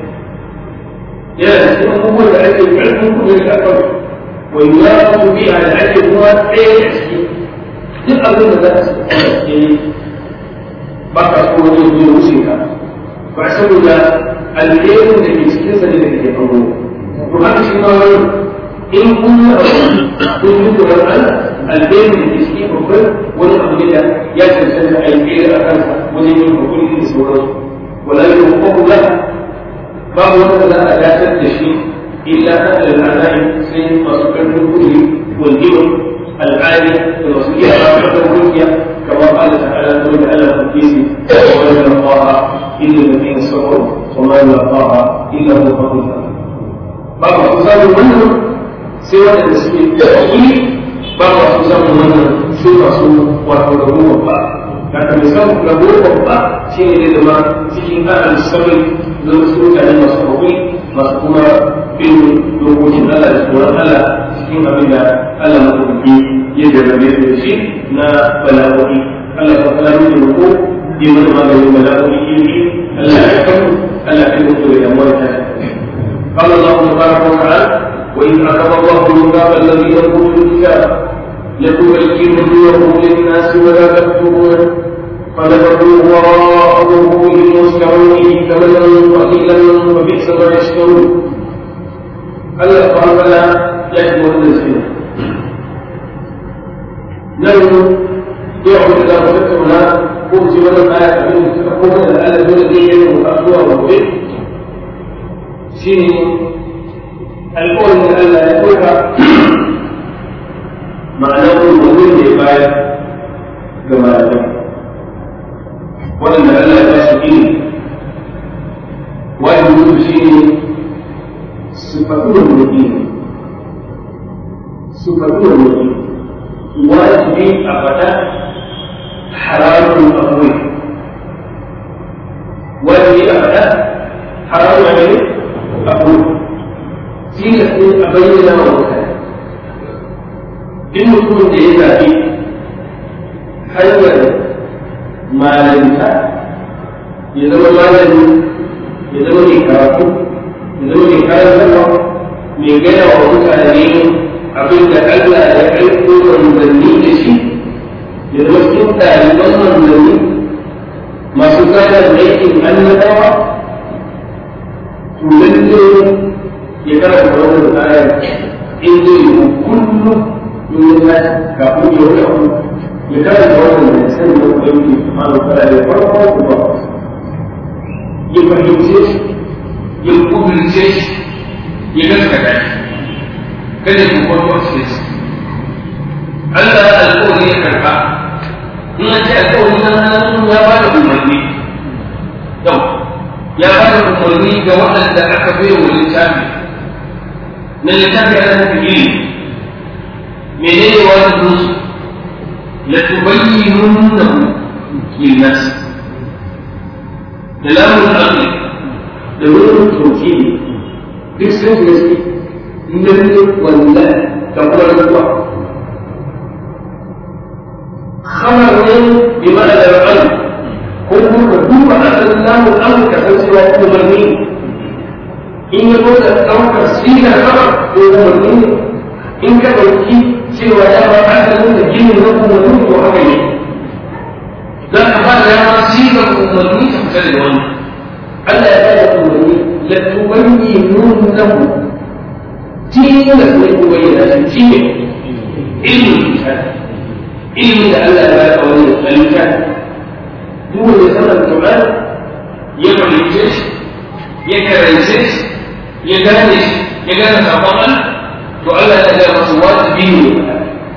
yana da cikin abubuwan da ake karfin kudi da aka wani ya su bi a da ake kuma ɗaya da ciki duk abin da za a yi ba ka so wani ya wuce ka ba saboda alherin da ke cikin sa ne da ke faruwa to haka shi ma wani in kun yi abu kun yi tsoron Allah alherin da ke cikin babban wani abu ne da ya cancanta a yi tsere a kansa wajen yin hakuri da sauransu wala yi hukuku la babu wanda za a dakatar da shi illa ta al'adai sai masu karfin kudi waljiwa al'adi da masu iya ba karfin kudiya kamar Allah ta'ala ta wani Allah ta kisi wa wani rafa'a illa da bin sabon وما يلقاها إلا هو فضل بعض أقسام منهم سوى التسمية التأويل بعض أقسام منهم سوى سوء وحوله وقع لكن مثال له وقع شيء لما cikin أهل الصبر لو سوء كان مصروفي مصروفا bin dokokin Allah da tsoron Allah cikin abin da Allah maɗauki ya jarrabe da shi na bala'o'i Allah ta kala mini roƙo yi mana maganin bala'o'i iri Allah ya kamu ألا تموتوا إلى موتى قال الله تبارك وتعالى وإذ أخذ الله الميثاق الذين أوتوا الكتاب لتبيننه للناس ولا تكتبونه فنبذوه وراء ظهورهم واشتروا به ثمنا قليلا وبئس ما يشترون الله سبحانه وتعالى يشمل النسبين نحن يعبد الله وتكتبنا قلت ولم آية من تقوم الآلة الذي وأخوة وبيت شيني القول من ألا يقولها معناه الوجود لباية كما يقول وأن ألا يشكيني والوجود شيني صفته المدين صفته المدين واجبي أبدا حرام أقوي والذي أبدا حرام عليه أقوي في نفسي أبين وقتها إن كنت إذا في حيوان ما لم يزول ما لم يزول كافو يزول كافو من غير وقتها abin da Allah ya aiko manzanni da shi ya zama cikin ɗaliban manzanni masu gada da aikin annabawa to lalle ya karanta wannan ayar in zai yi kullum in ya tashi kafin ya wuce abu ya karanta wannan da sanin da ubangiji subhanahu wa ta'ala ya farko ku ba ya fahimce shi ya kudurce shi ya gaskata shi kada ku kwanto a cikin shi Allah alƙawari ya karɓa in an ce alƙawari na hannun ya ba da umarni yau ya ba da umarni ga waɗanda aka bai wa littafi na littafi ana nufi ilimi menene wajibin su la tubayyinunnahu lin-nas da lamun al da nuna tauhidi duk sun shiga ciki lalle wallahi da kuma rantsuwa khabar ne bi ma'ana da al ko kuma ka duba asalin lamun al ka san cewa umarni in ya zo da ɗaukar sigar khabar ko umarni ne in ka ɗauki cewa ya ba asalin da ginin na umarni ko haka ne za ka ba da yawa sigar umarni ta fita da wani Allah ya ba da umarni la tubayyinunnahu tilas ne ku bayyana shi shi ne ilmin kitab ilmin da Allah ya baka wani alkitab duk wanda sanar Qur'an ya fahimce shi ya karance shi ya gane shi ya gane sabon Allah to Allah ya ga masa wajibi ne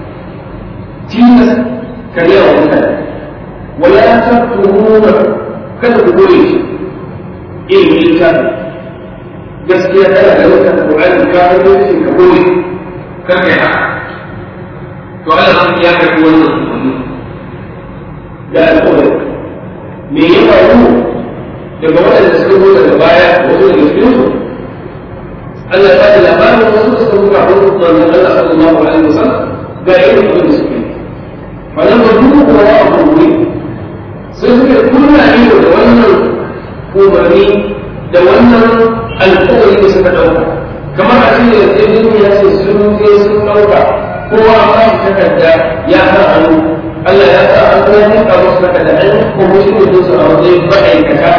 tilas ka yi wa mutane wala tabtumuna kada ku goye shi ilmin kitab gaskiya tana da wata Qur'ani ka fito shi ka goye kar kai haka to Allah ya karbi wannan umarni da alƙawari me ya faru daga waɗanda suka zo daga baya wasu daga cikin su Allah ya da labarin wasu suka zo ga wani manzon Allah sallallahu alaihi wasallam ga irin abin da suke falan ba duk kowa a kuma sai suka kunna ido da wannan umarni da wannan alƙawari da suka ɗauka kamar a cikin yarjejeniya ya ce sun je sun ɗauka kowa ba shi takarda ya sa hannu Allah ya sa an kuma nika musu takarda an ko musu ne su a wajen ma'aikata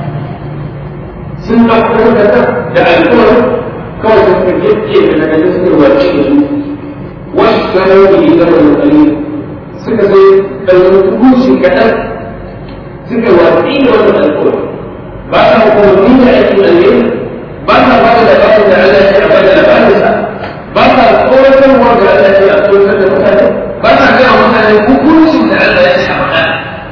sun ɗauko takarda da alƙawari kawai da suka yake da takarda suka wace da su wasu gano da yi zama da tsari suka sai ɗauki kushi kaɗan suka watsi da wannan alƙawari ba sa hukumomi da aikin alheri ba sa ba da labarin da Allah ya ba da labarinsa ba sa tsoratarwa ga Allah ya tsoratar da mutane ba sa gaya mutane hukuncin da Allah ya ce a faɗa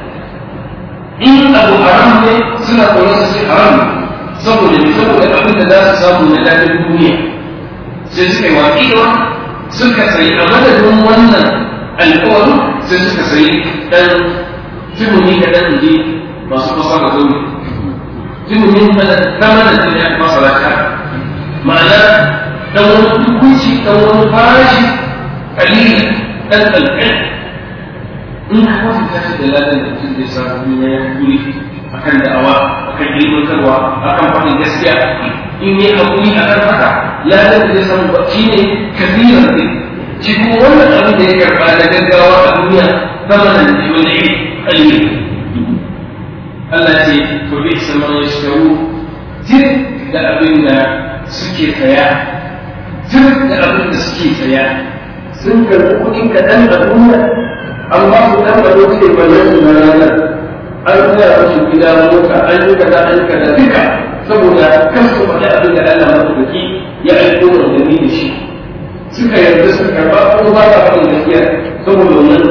in abu haram ne suna tsoron su ce haram saboda ne saboda abin da za su samu na daɗin duniya sai suka yi waƙi da wani suka sayi a madadin wannan alƙawarin sai suka sayi ɗan tumuni kaɗan je masu fasa da zobe tumuni kaɗan da ya fasa da ma'ana dan wani hukunci dan wani farashi kalila dan kalkan in ka wasu tashi da ladan da mutum zai samu duniya ya kuri akan da'awa akan ilmantarwa akan faɗin gaskiya in yi hakuri akan haka ladan da zai samu shi ne kabiran ne shi kuma wannan abin da ya karɓa da gaggawa a duniya zamanin da wani iri kalili Allah ce to bi isa man yashkaru tir da abin da suke saya duk da abin da suke saya sun karɓi kuɗin kaɗan a duniya amma su ɗan da wuce bayan su na ranar an tsaya musu gida mota an yi kaza an yi kaza duka saboda kan su faɗi abin da Allah madaukaki ya aiko da gani da shi suka yarda su karɓa ko ba ta faɗin gaskiya saboda wannan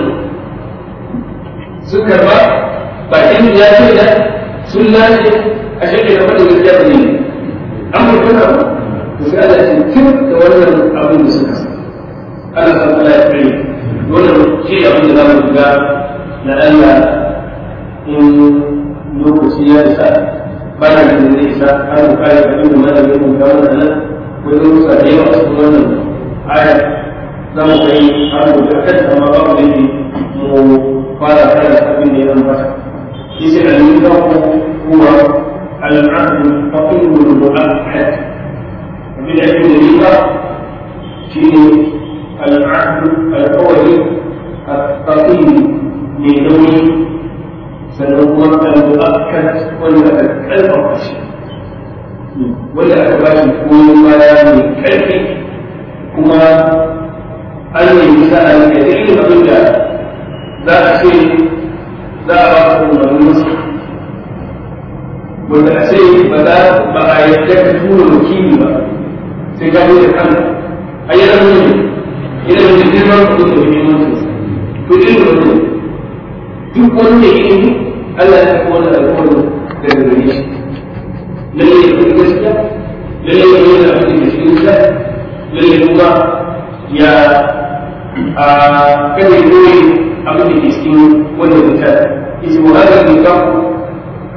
su karɓa bakin ya ce da sun lashe a shekai da faɗin gaskiya ba ne an mutu ba sai Allah ya tun da wannan abin da suka Allah san Allah ya kai wannan shi abin da zamu ga na Allah in lokaci ya isa bana da zai isa har mu kai abin da malamin mu ga wannan ko da musa da yawa cikin wannan aya za mu kai har mu ga kanta ma babu da mu fara kai abin da ya zama shi sai al-mutaku huwa al-ahd faqih al-mu'akkad من علم الربا في العهد الأولي الثقيل لنوي سنقوم المؤكد والمؤكد الفرش ولا أتباش يكون ما من كيف كما أن النساء الكثير من ذا شيء ذا رأس من المسلم wanda a ce ba za ba a yadda ka tura wakili ba sai ka bude kanka a yi rabu ne idan da girman ku da muhimmanci to irin wannan duk wanda ya yi Allah ya kawo da alƙawarin daga gare shi lalle ya kuma gaskiya lalle ya yi da abin da shi wuta lalle kuma ya a kada ya koyi abin da ke cikin wannan wuta yace wa hada ne ka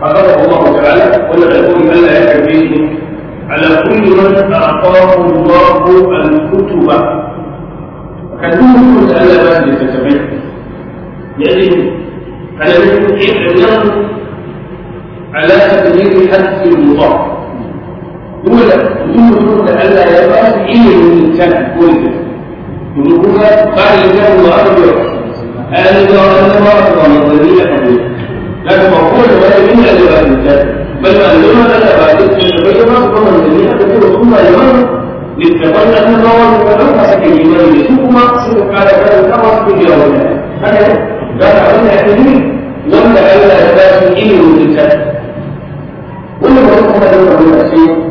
حفظه الله تعالى ولا يقول الا يكفيه على كل من اعطاه الله الكتب كان كل تعالى ما يتتبع يجب على الاعلام على تقدير حذف المضاف دولة دولة ألا يبقى إيه من الإنسان كله يقولون قال الإنسان الله أكبر أنا إذا أنا ما أكبر من ضمير قبل لكن مقول ولا من أجل الإنسان بل أنما أنا بعد التبين ما أكبر من ضمير قبل ثم الإمام للتبين أن الله ولو مسك الإيمان يسوق ما أقصد قال كذا كما في اليوم هذا قال أنا أعتذر ولا ألا يبقى إيه من الإنسان ولا ما أكبر من الأشياء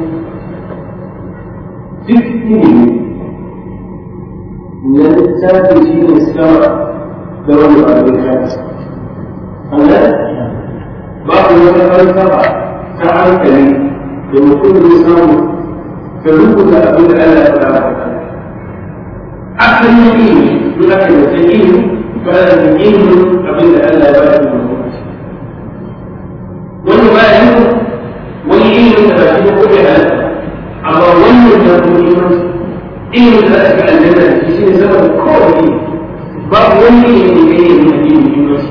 duk ilimi na littafi shi ne sama da wani abin kansa. Allah babu wata falsafa ta hankali da mutum zai samu ka rubuta abin da Allah ya faɗa maka. Asalin ilimi, in aka yi wata ilimi, ba da ilimin abin da Allah ya faɗa maka. Wani ba ya yi wani ilimin da ba shi ko bai halatta amma wannan da kuma imanci ilimin da aka aljanna da shi ne zama da kawai babu wani ilimin da ya yi da ilimin imanci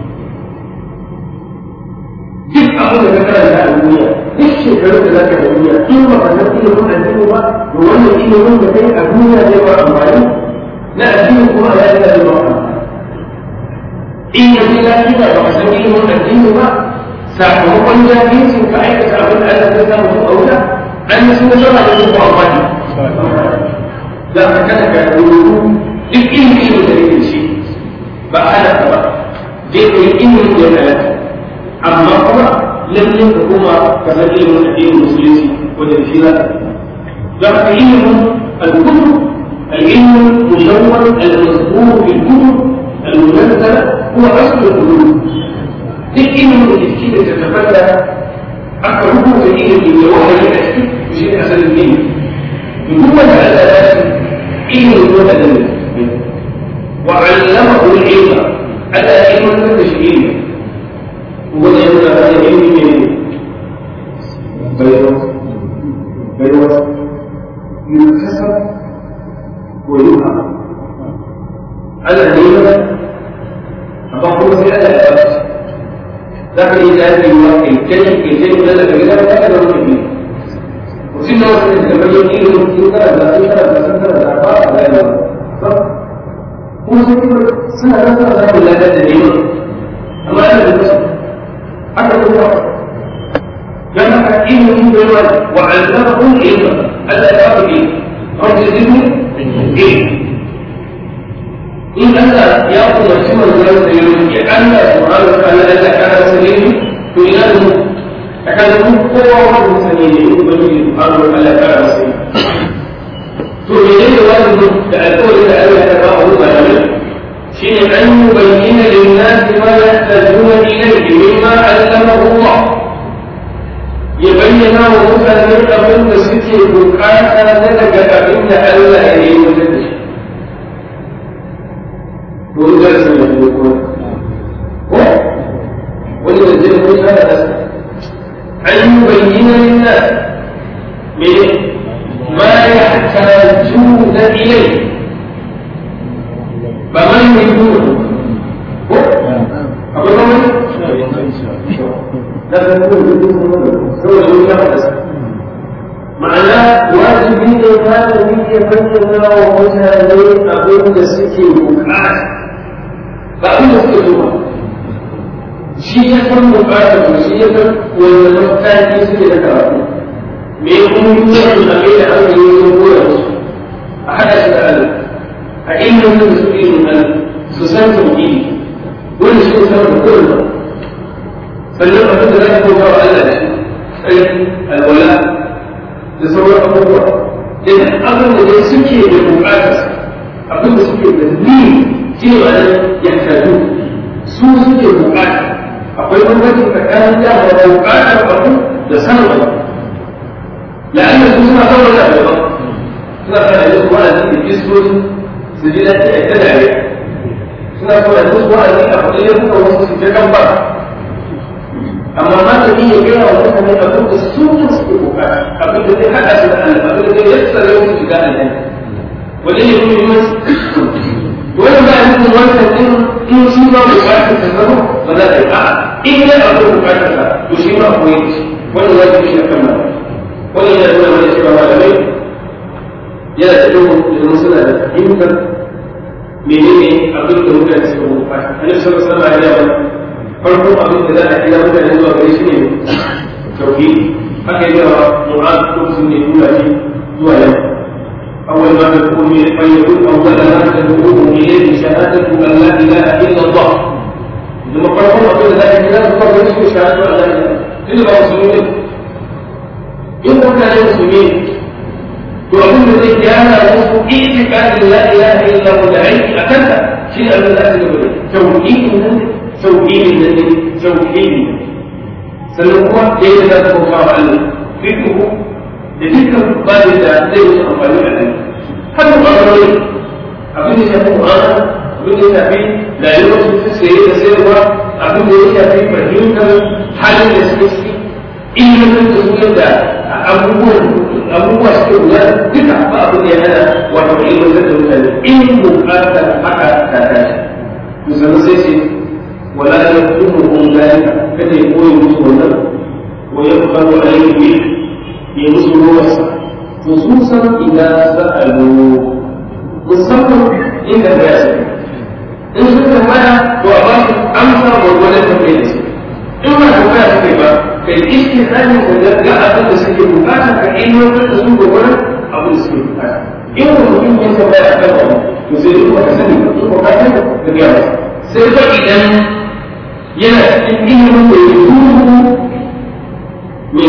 duk abin da ka karanta a duniya duk shekaru da za ka yi duniya in ba ka san ilimin addini ba to wannan ilimin da kai a duniya zai ba amfani na addini kuma a yayin da zai ba amfani in yanzu lafiya ba ka san ilimin addini ba sakamakon jahilcin ka aikata abin da Allah ya samu a wuta an yi suna zama da zuwa amfani za ka kada ka rubutu duk ilimin da yake shi ba ana ba zai ka yi ilimin da ya halatta amma kuma lallai ka kuma ka san ilimin addinin musulunci wanda da shi za ka za ka yi ilimin al-kutub العلم الملون المذكور في الكتب المنزله هو اصل العلوم duk ilimin da jiki da tattafalla aka rubuta ilimin da wahayi a ciki shi ne asalin ilimi duk wanda Allah ya ce ilimin wanda da ne wa allamahu al-ilma Allah ya ilmantar da shi ilimi wanda ya nuna da ilimi ne bayarwa bayarwa yukasar ko yuha Allah ne ya amma kuma sai Allah ya ba ذاك الإنسان الكلم الكلم الذي في ذلك لا يدرك فيه وسنة وسنة كما يقول يمكن كذا لا كذا لا كذا لا أربعة لا يدرك هو سنة سنة لا ترى لا لا تدين أما أنا بالنسبة حتى هو كان حكيم من بيوان وعلمه العلم ألا يعرف العلم رب زدني علم in Allah ya umarci manzon da ya roƙi Allah subhanahu wa ta'ala da kana sani to ina da mu akan mu kowa wanda sani ne in ba ni subhanahu wa ta'ala kana sani to menene wajibi da alƙawarin da Allah ya ba mu malamai shine an yubayyana lin-nas ma yahtajuna ilayhi mimma allamahu Allah ya bayyana wa mutane abin da suke bukata na daga abin da Allah ya yi mutum da shi دول درس من يكون ولد الدين هذا أن يبين للناس من ما يحتاجون إليه فمن يكون أقول لهم لا تقول سوى ma'ana wajibi ne malami ya bayyana wa mutane abin da suke bukata ba abin da suke so shi ya san bukata ko shi ya san wanda mataki suke da karatu me kuma yi da abin da aka yi sun koya musu a haɗa shi da Allah a ilimin da suke yin Allah su san tauhidi wanda shi ne sanar da kowa sannan abin da za ka koya wa Allah da shi sai alwala da sauran abubuwa idan abin da dai suke da bukatar abin da suke da ni cewa ne ya kazu su suke bukata akwai bambanci tsakanin da da bukatar abu da sanin abu la'anna su suna sauran da daban suna fara yin wa'azi da kistoci su ji daɗi a ta dare suna fara yin wa'azi a kudin yankuka wasu su ta kan ba amma ma ta malami ya gaya wa mutane abin da su ne suke bukata abin da zai haɗa su da Allah abin da zai yassara yau su shiga aljanna wanda ne muhimmanci wannan ba a nufin wannan din in shi ma bukatar ta zama ba za ta yi a'a in dai akwai bukatar sa to shi ma akwai shi wannan ya fi shi a kan malamai wannan yana nuna mana cewa malamai yana da duhun domin suna da fahimtar menene abin da mutane suka bukata annabi sallallahu alaihi wasallam ya yi farkon abin da za a kira mutane zuwa gare shi ne tauhidi haka yi wa mu'az lokacin da ya tura shi zuwa yau أول ما تكون فيقول أول ما تدعوهم إليه شهادة أن لا إله إلا الله لما قالوا أقول لا إله إلا الله يسمى شهادة أن لا إله إلا مسلمين إن كان مسلمين وأقول الذي كان له اعتقاد لا إله إلا الله العلم أكلها شيء من الأسئلة توحيد النبي توحيد النبي توحيد سنقوم كيف لا تكون الله فكره da dukkan babin da zai wuce amfani da nan har mu ɓangarori abin da ya shafi mu'amala abin da ya shafi rayuwar su ta saye da sayarwa abin da ya shafi fahimtar halin da suke ciki ilimin da su yadda abubuwan abubuwa suke guda duka ba abin da ya hana wato ilimin da mutane in bukatar haka ta tashi musamman sai ce wala ya kuma kun zalika kada ya koyi musu wannan wa ya faru alayhi يمسوا روحه خصوصا إذا سألوا musamman inda ba ya sani in sun tambaya to a ba su amsa gwargwadon tambayar da su in ba tambaya su kai ba kai iske tsarin da ga abin da suke bukata ka ilmantar da su gwargwadon abin da suke bukata in wani mutum ya tambaya a kan wani to sai duk ba ka sani ba su bukata ka gaya masa sai ba idan yana cikin ilimin da ya duhu ne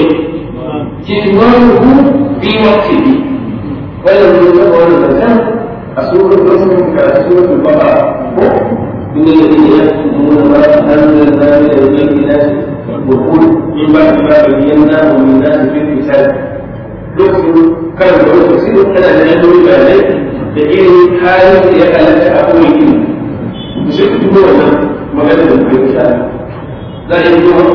كتمانه في وقته ولم يتبع المكان أسورة الرسم كأسورة البقرة إن الذين يكتمون ما أنزلنا من البينات والقول من بعد ما بيناه للناس في الكتاب لكن كان يقول تفسير أنا لا أدري بعدين لكن حالة يكالك أقوي كلمة مش يكتبون ما قدروا في الكتاب لا يكتبون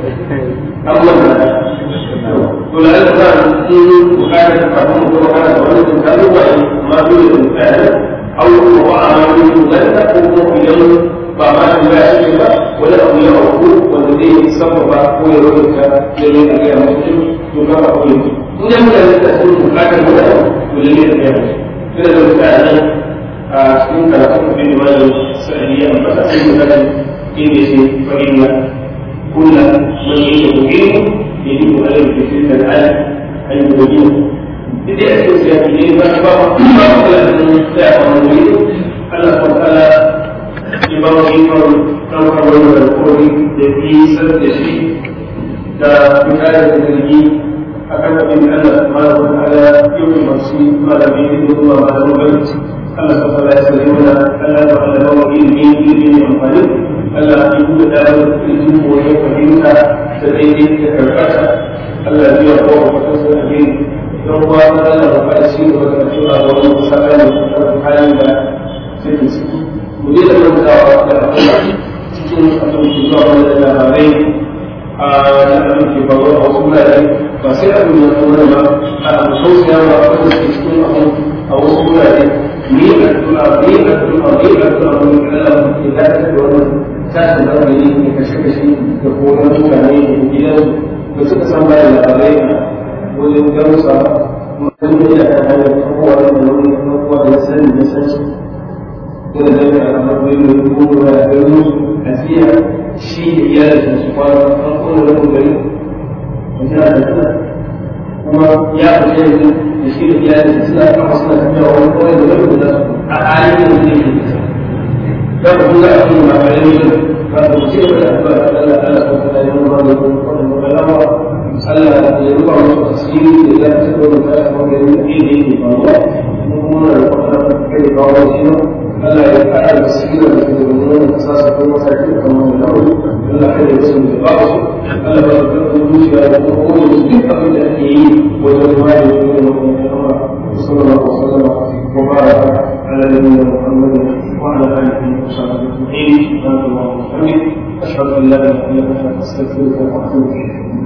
الله ولعل كان في وكانت تفهم وكانت تولد كانوا ما يريد الفعل او هو عمل ذلك هو اليوم فما لا شيء ولا هو يعقوب والذي سبب هو يريدك لمن أجل مسلم يكفى هو إن لم تكن مكان ولا ولم يتبع كذا لو كان إن كان في رواية سعدية فتحسين مثلا إن فإن كل من عنده علم يجب عليه في تلك الآية أن يبين بدي أسكت سياسيين فأخبار أن تعرف من يريد الله سبحانه وتعالى إبراهيم ɗaukar wani alkawari da fi san da shi da mutane da zargi a kan abin da Allah subhanahu wa ta'ala ya yi masu malami da kuma malamu gani Allah subhanahu wa ta'ala ya sani mana Allah ya ta'ala ba mu ilimi ilimi mai amfani Allah ya buɗe da ilimi ko ya fahimta da daidai da karkata Allah ya biya kowa fatan sa da yin don kuwa Allah ba ka shi da wata tura da wani musakani da halin da suke ciki mu je da mantawa da Allah cikin abin da zuwa wani da labarai a da abin ke faru a wasu wurare ba sai abin da kuma ba a abu tausaya ba a wanda ke cikin abin a wasu wurare ni a tuna ni a tuna ni a tuna wani kala ke dace da wannan tashin hankali ne kashe-kashe da koran mutane da gidan da suka san bayan labarai a wajen garusa wani da ya hanyar kowa da wani kowa da sani da sani da zai a matsayin da kuma da garin asiya shi da iyalin su kwana an kuma da kuma gari mutum da tana kuma ya fice yanzu da shi da iyalin suna kafa suna tafiya wani kawai da wani da a halin da zai yi da ku ga abin da ba ne ba ku ce da Allah Allah Allah ko da yin wani wani kalama Allah ya ruba musu asiri da ya fito da kai ko da yin ne ne ba wa kuma da wannan kai ba wa shi Allah ya ƙara basira da ke da wani kasasa ko mataki da kamar da nauri Allah ya yi wasu da ba su Allah ba da kuma zuciya da kuma kowane su duk abin da ake yi wajen wani da wani wani kama sallallahu alaihi wasallam wa baraka ala nabiyyina Muhammad wa ala alihi wa sahbihi ajma'in subhanallahi wa bihamdihi أشهد أن لا إله إلا أنت أستغفرك وأتوب إليك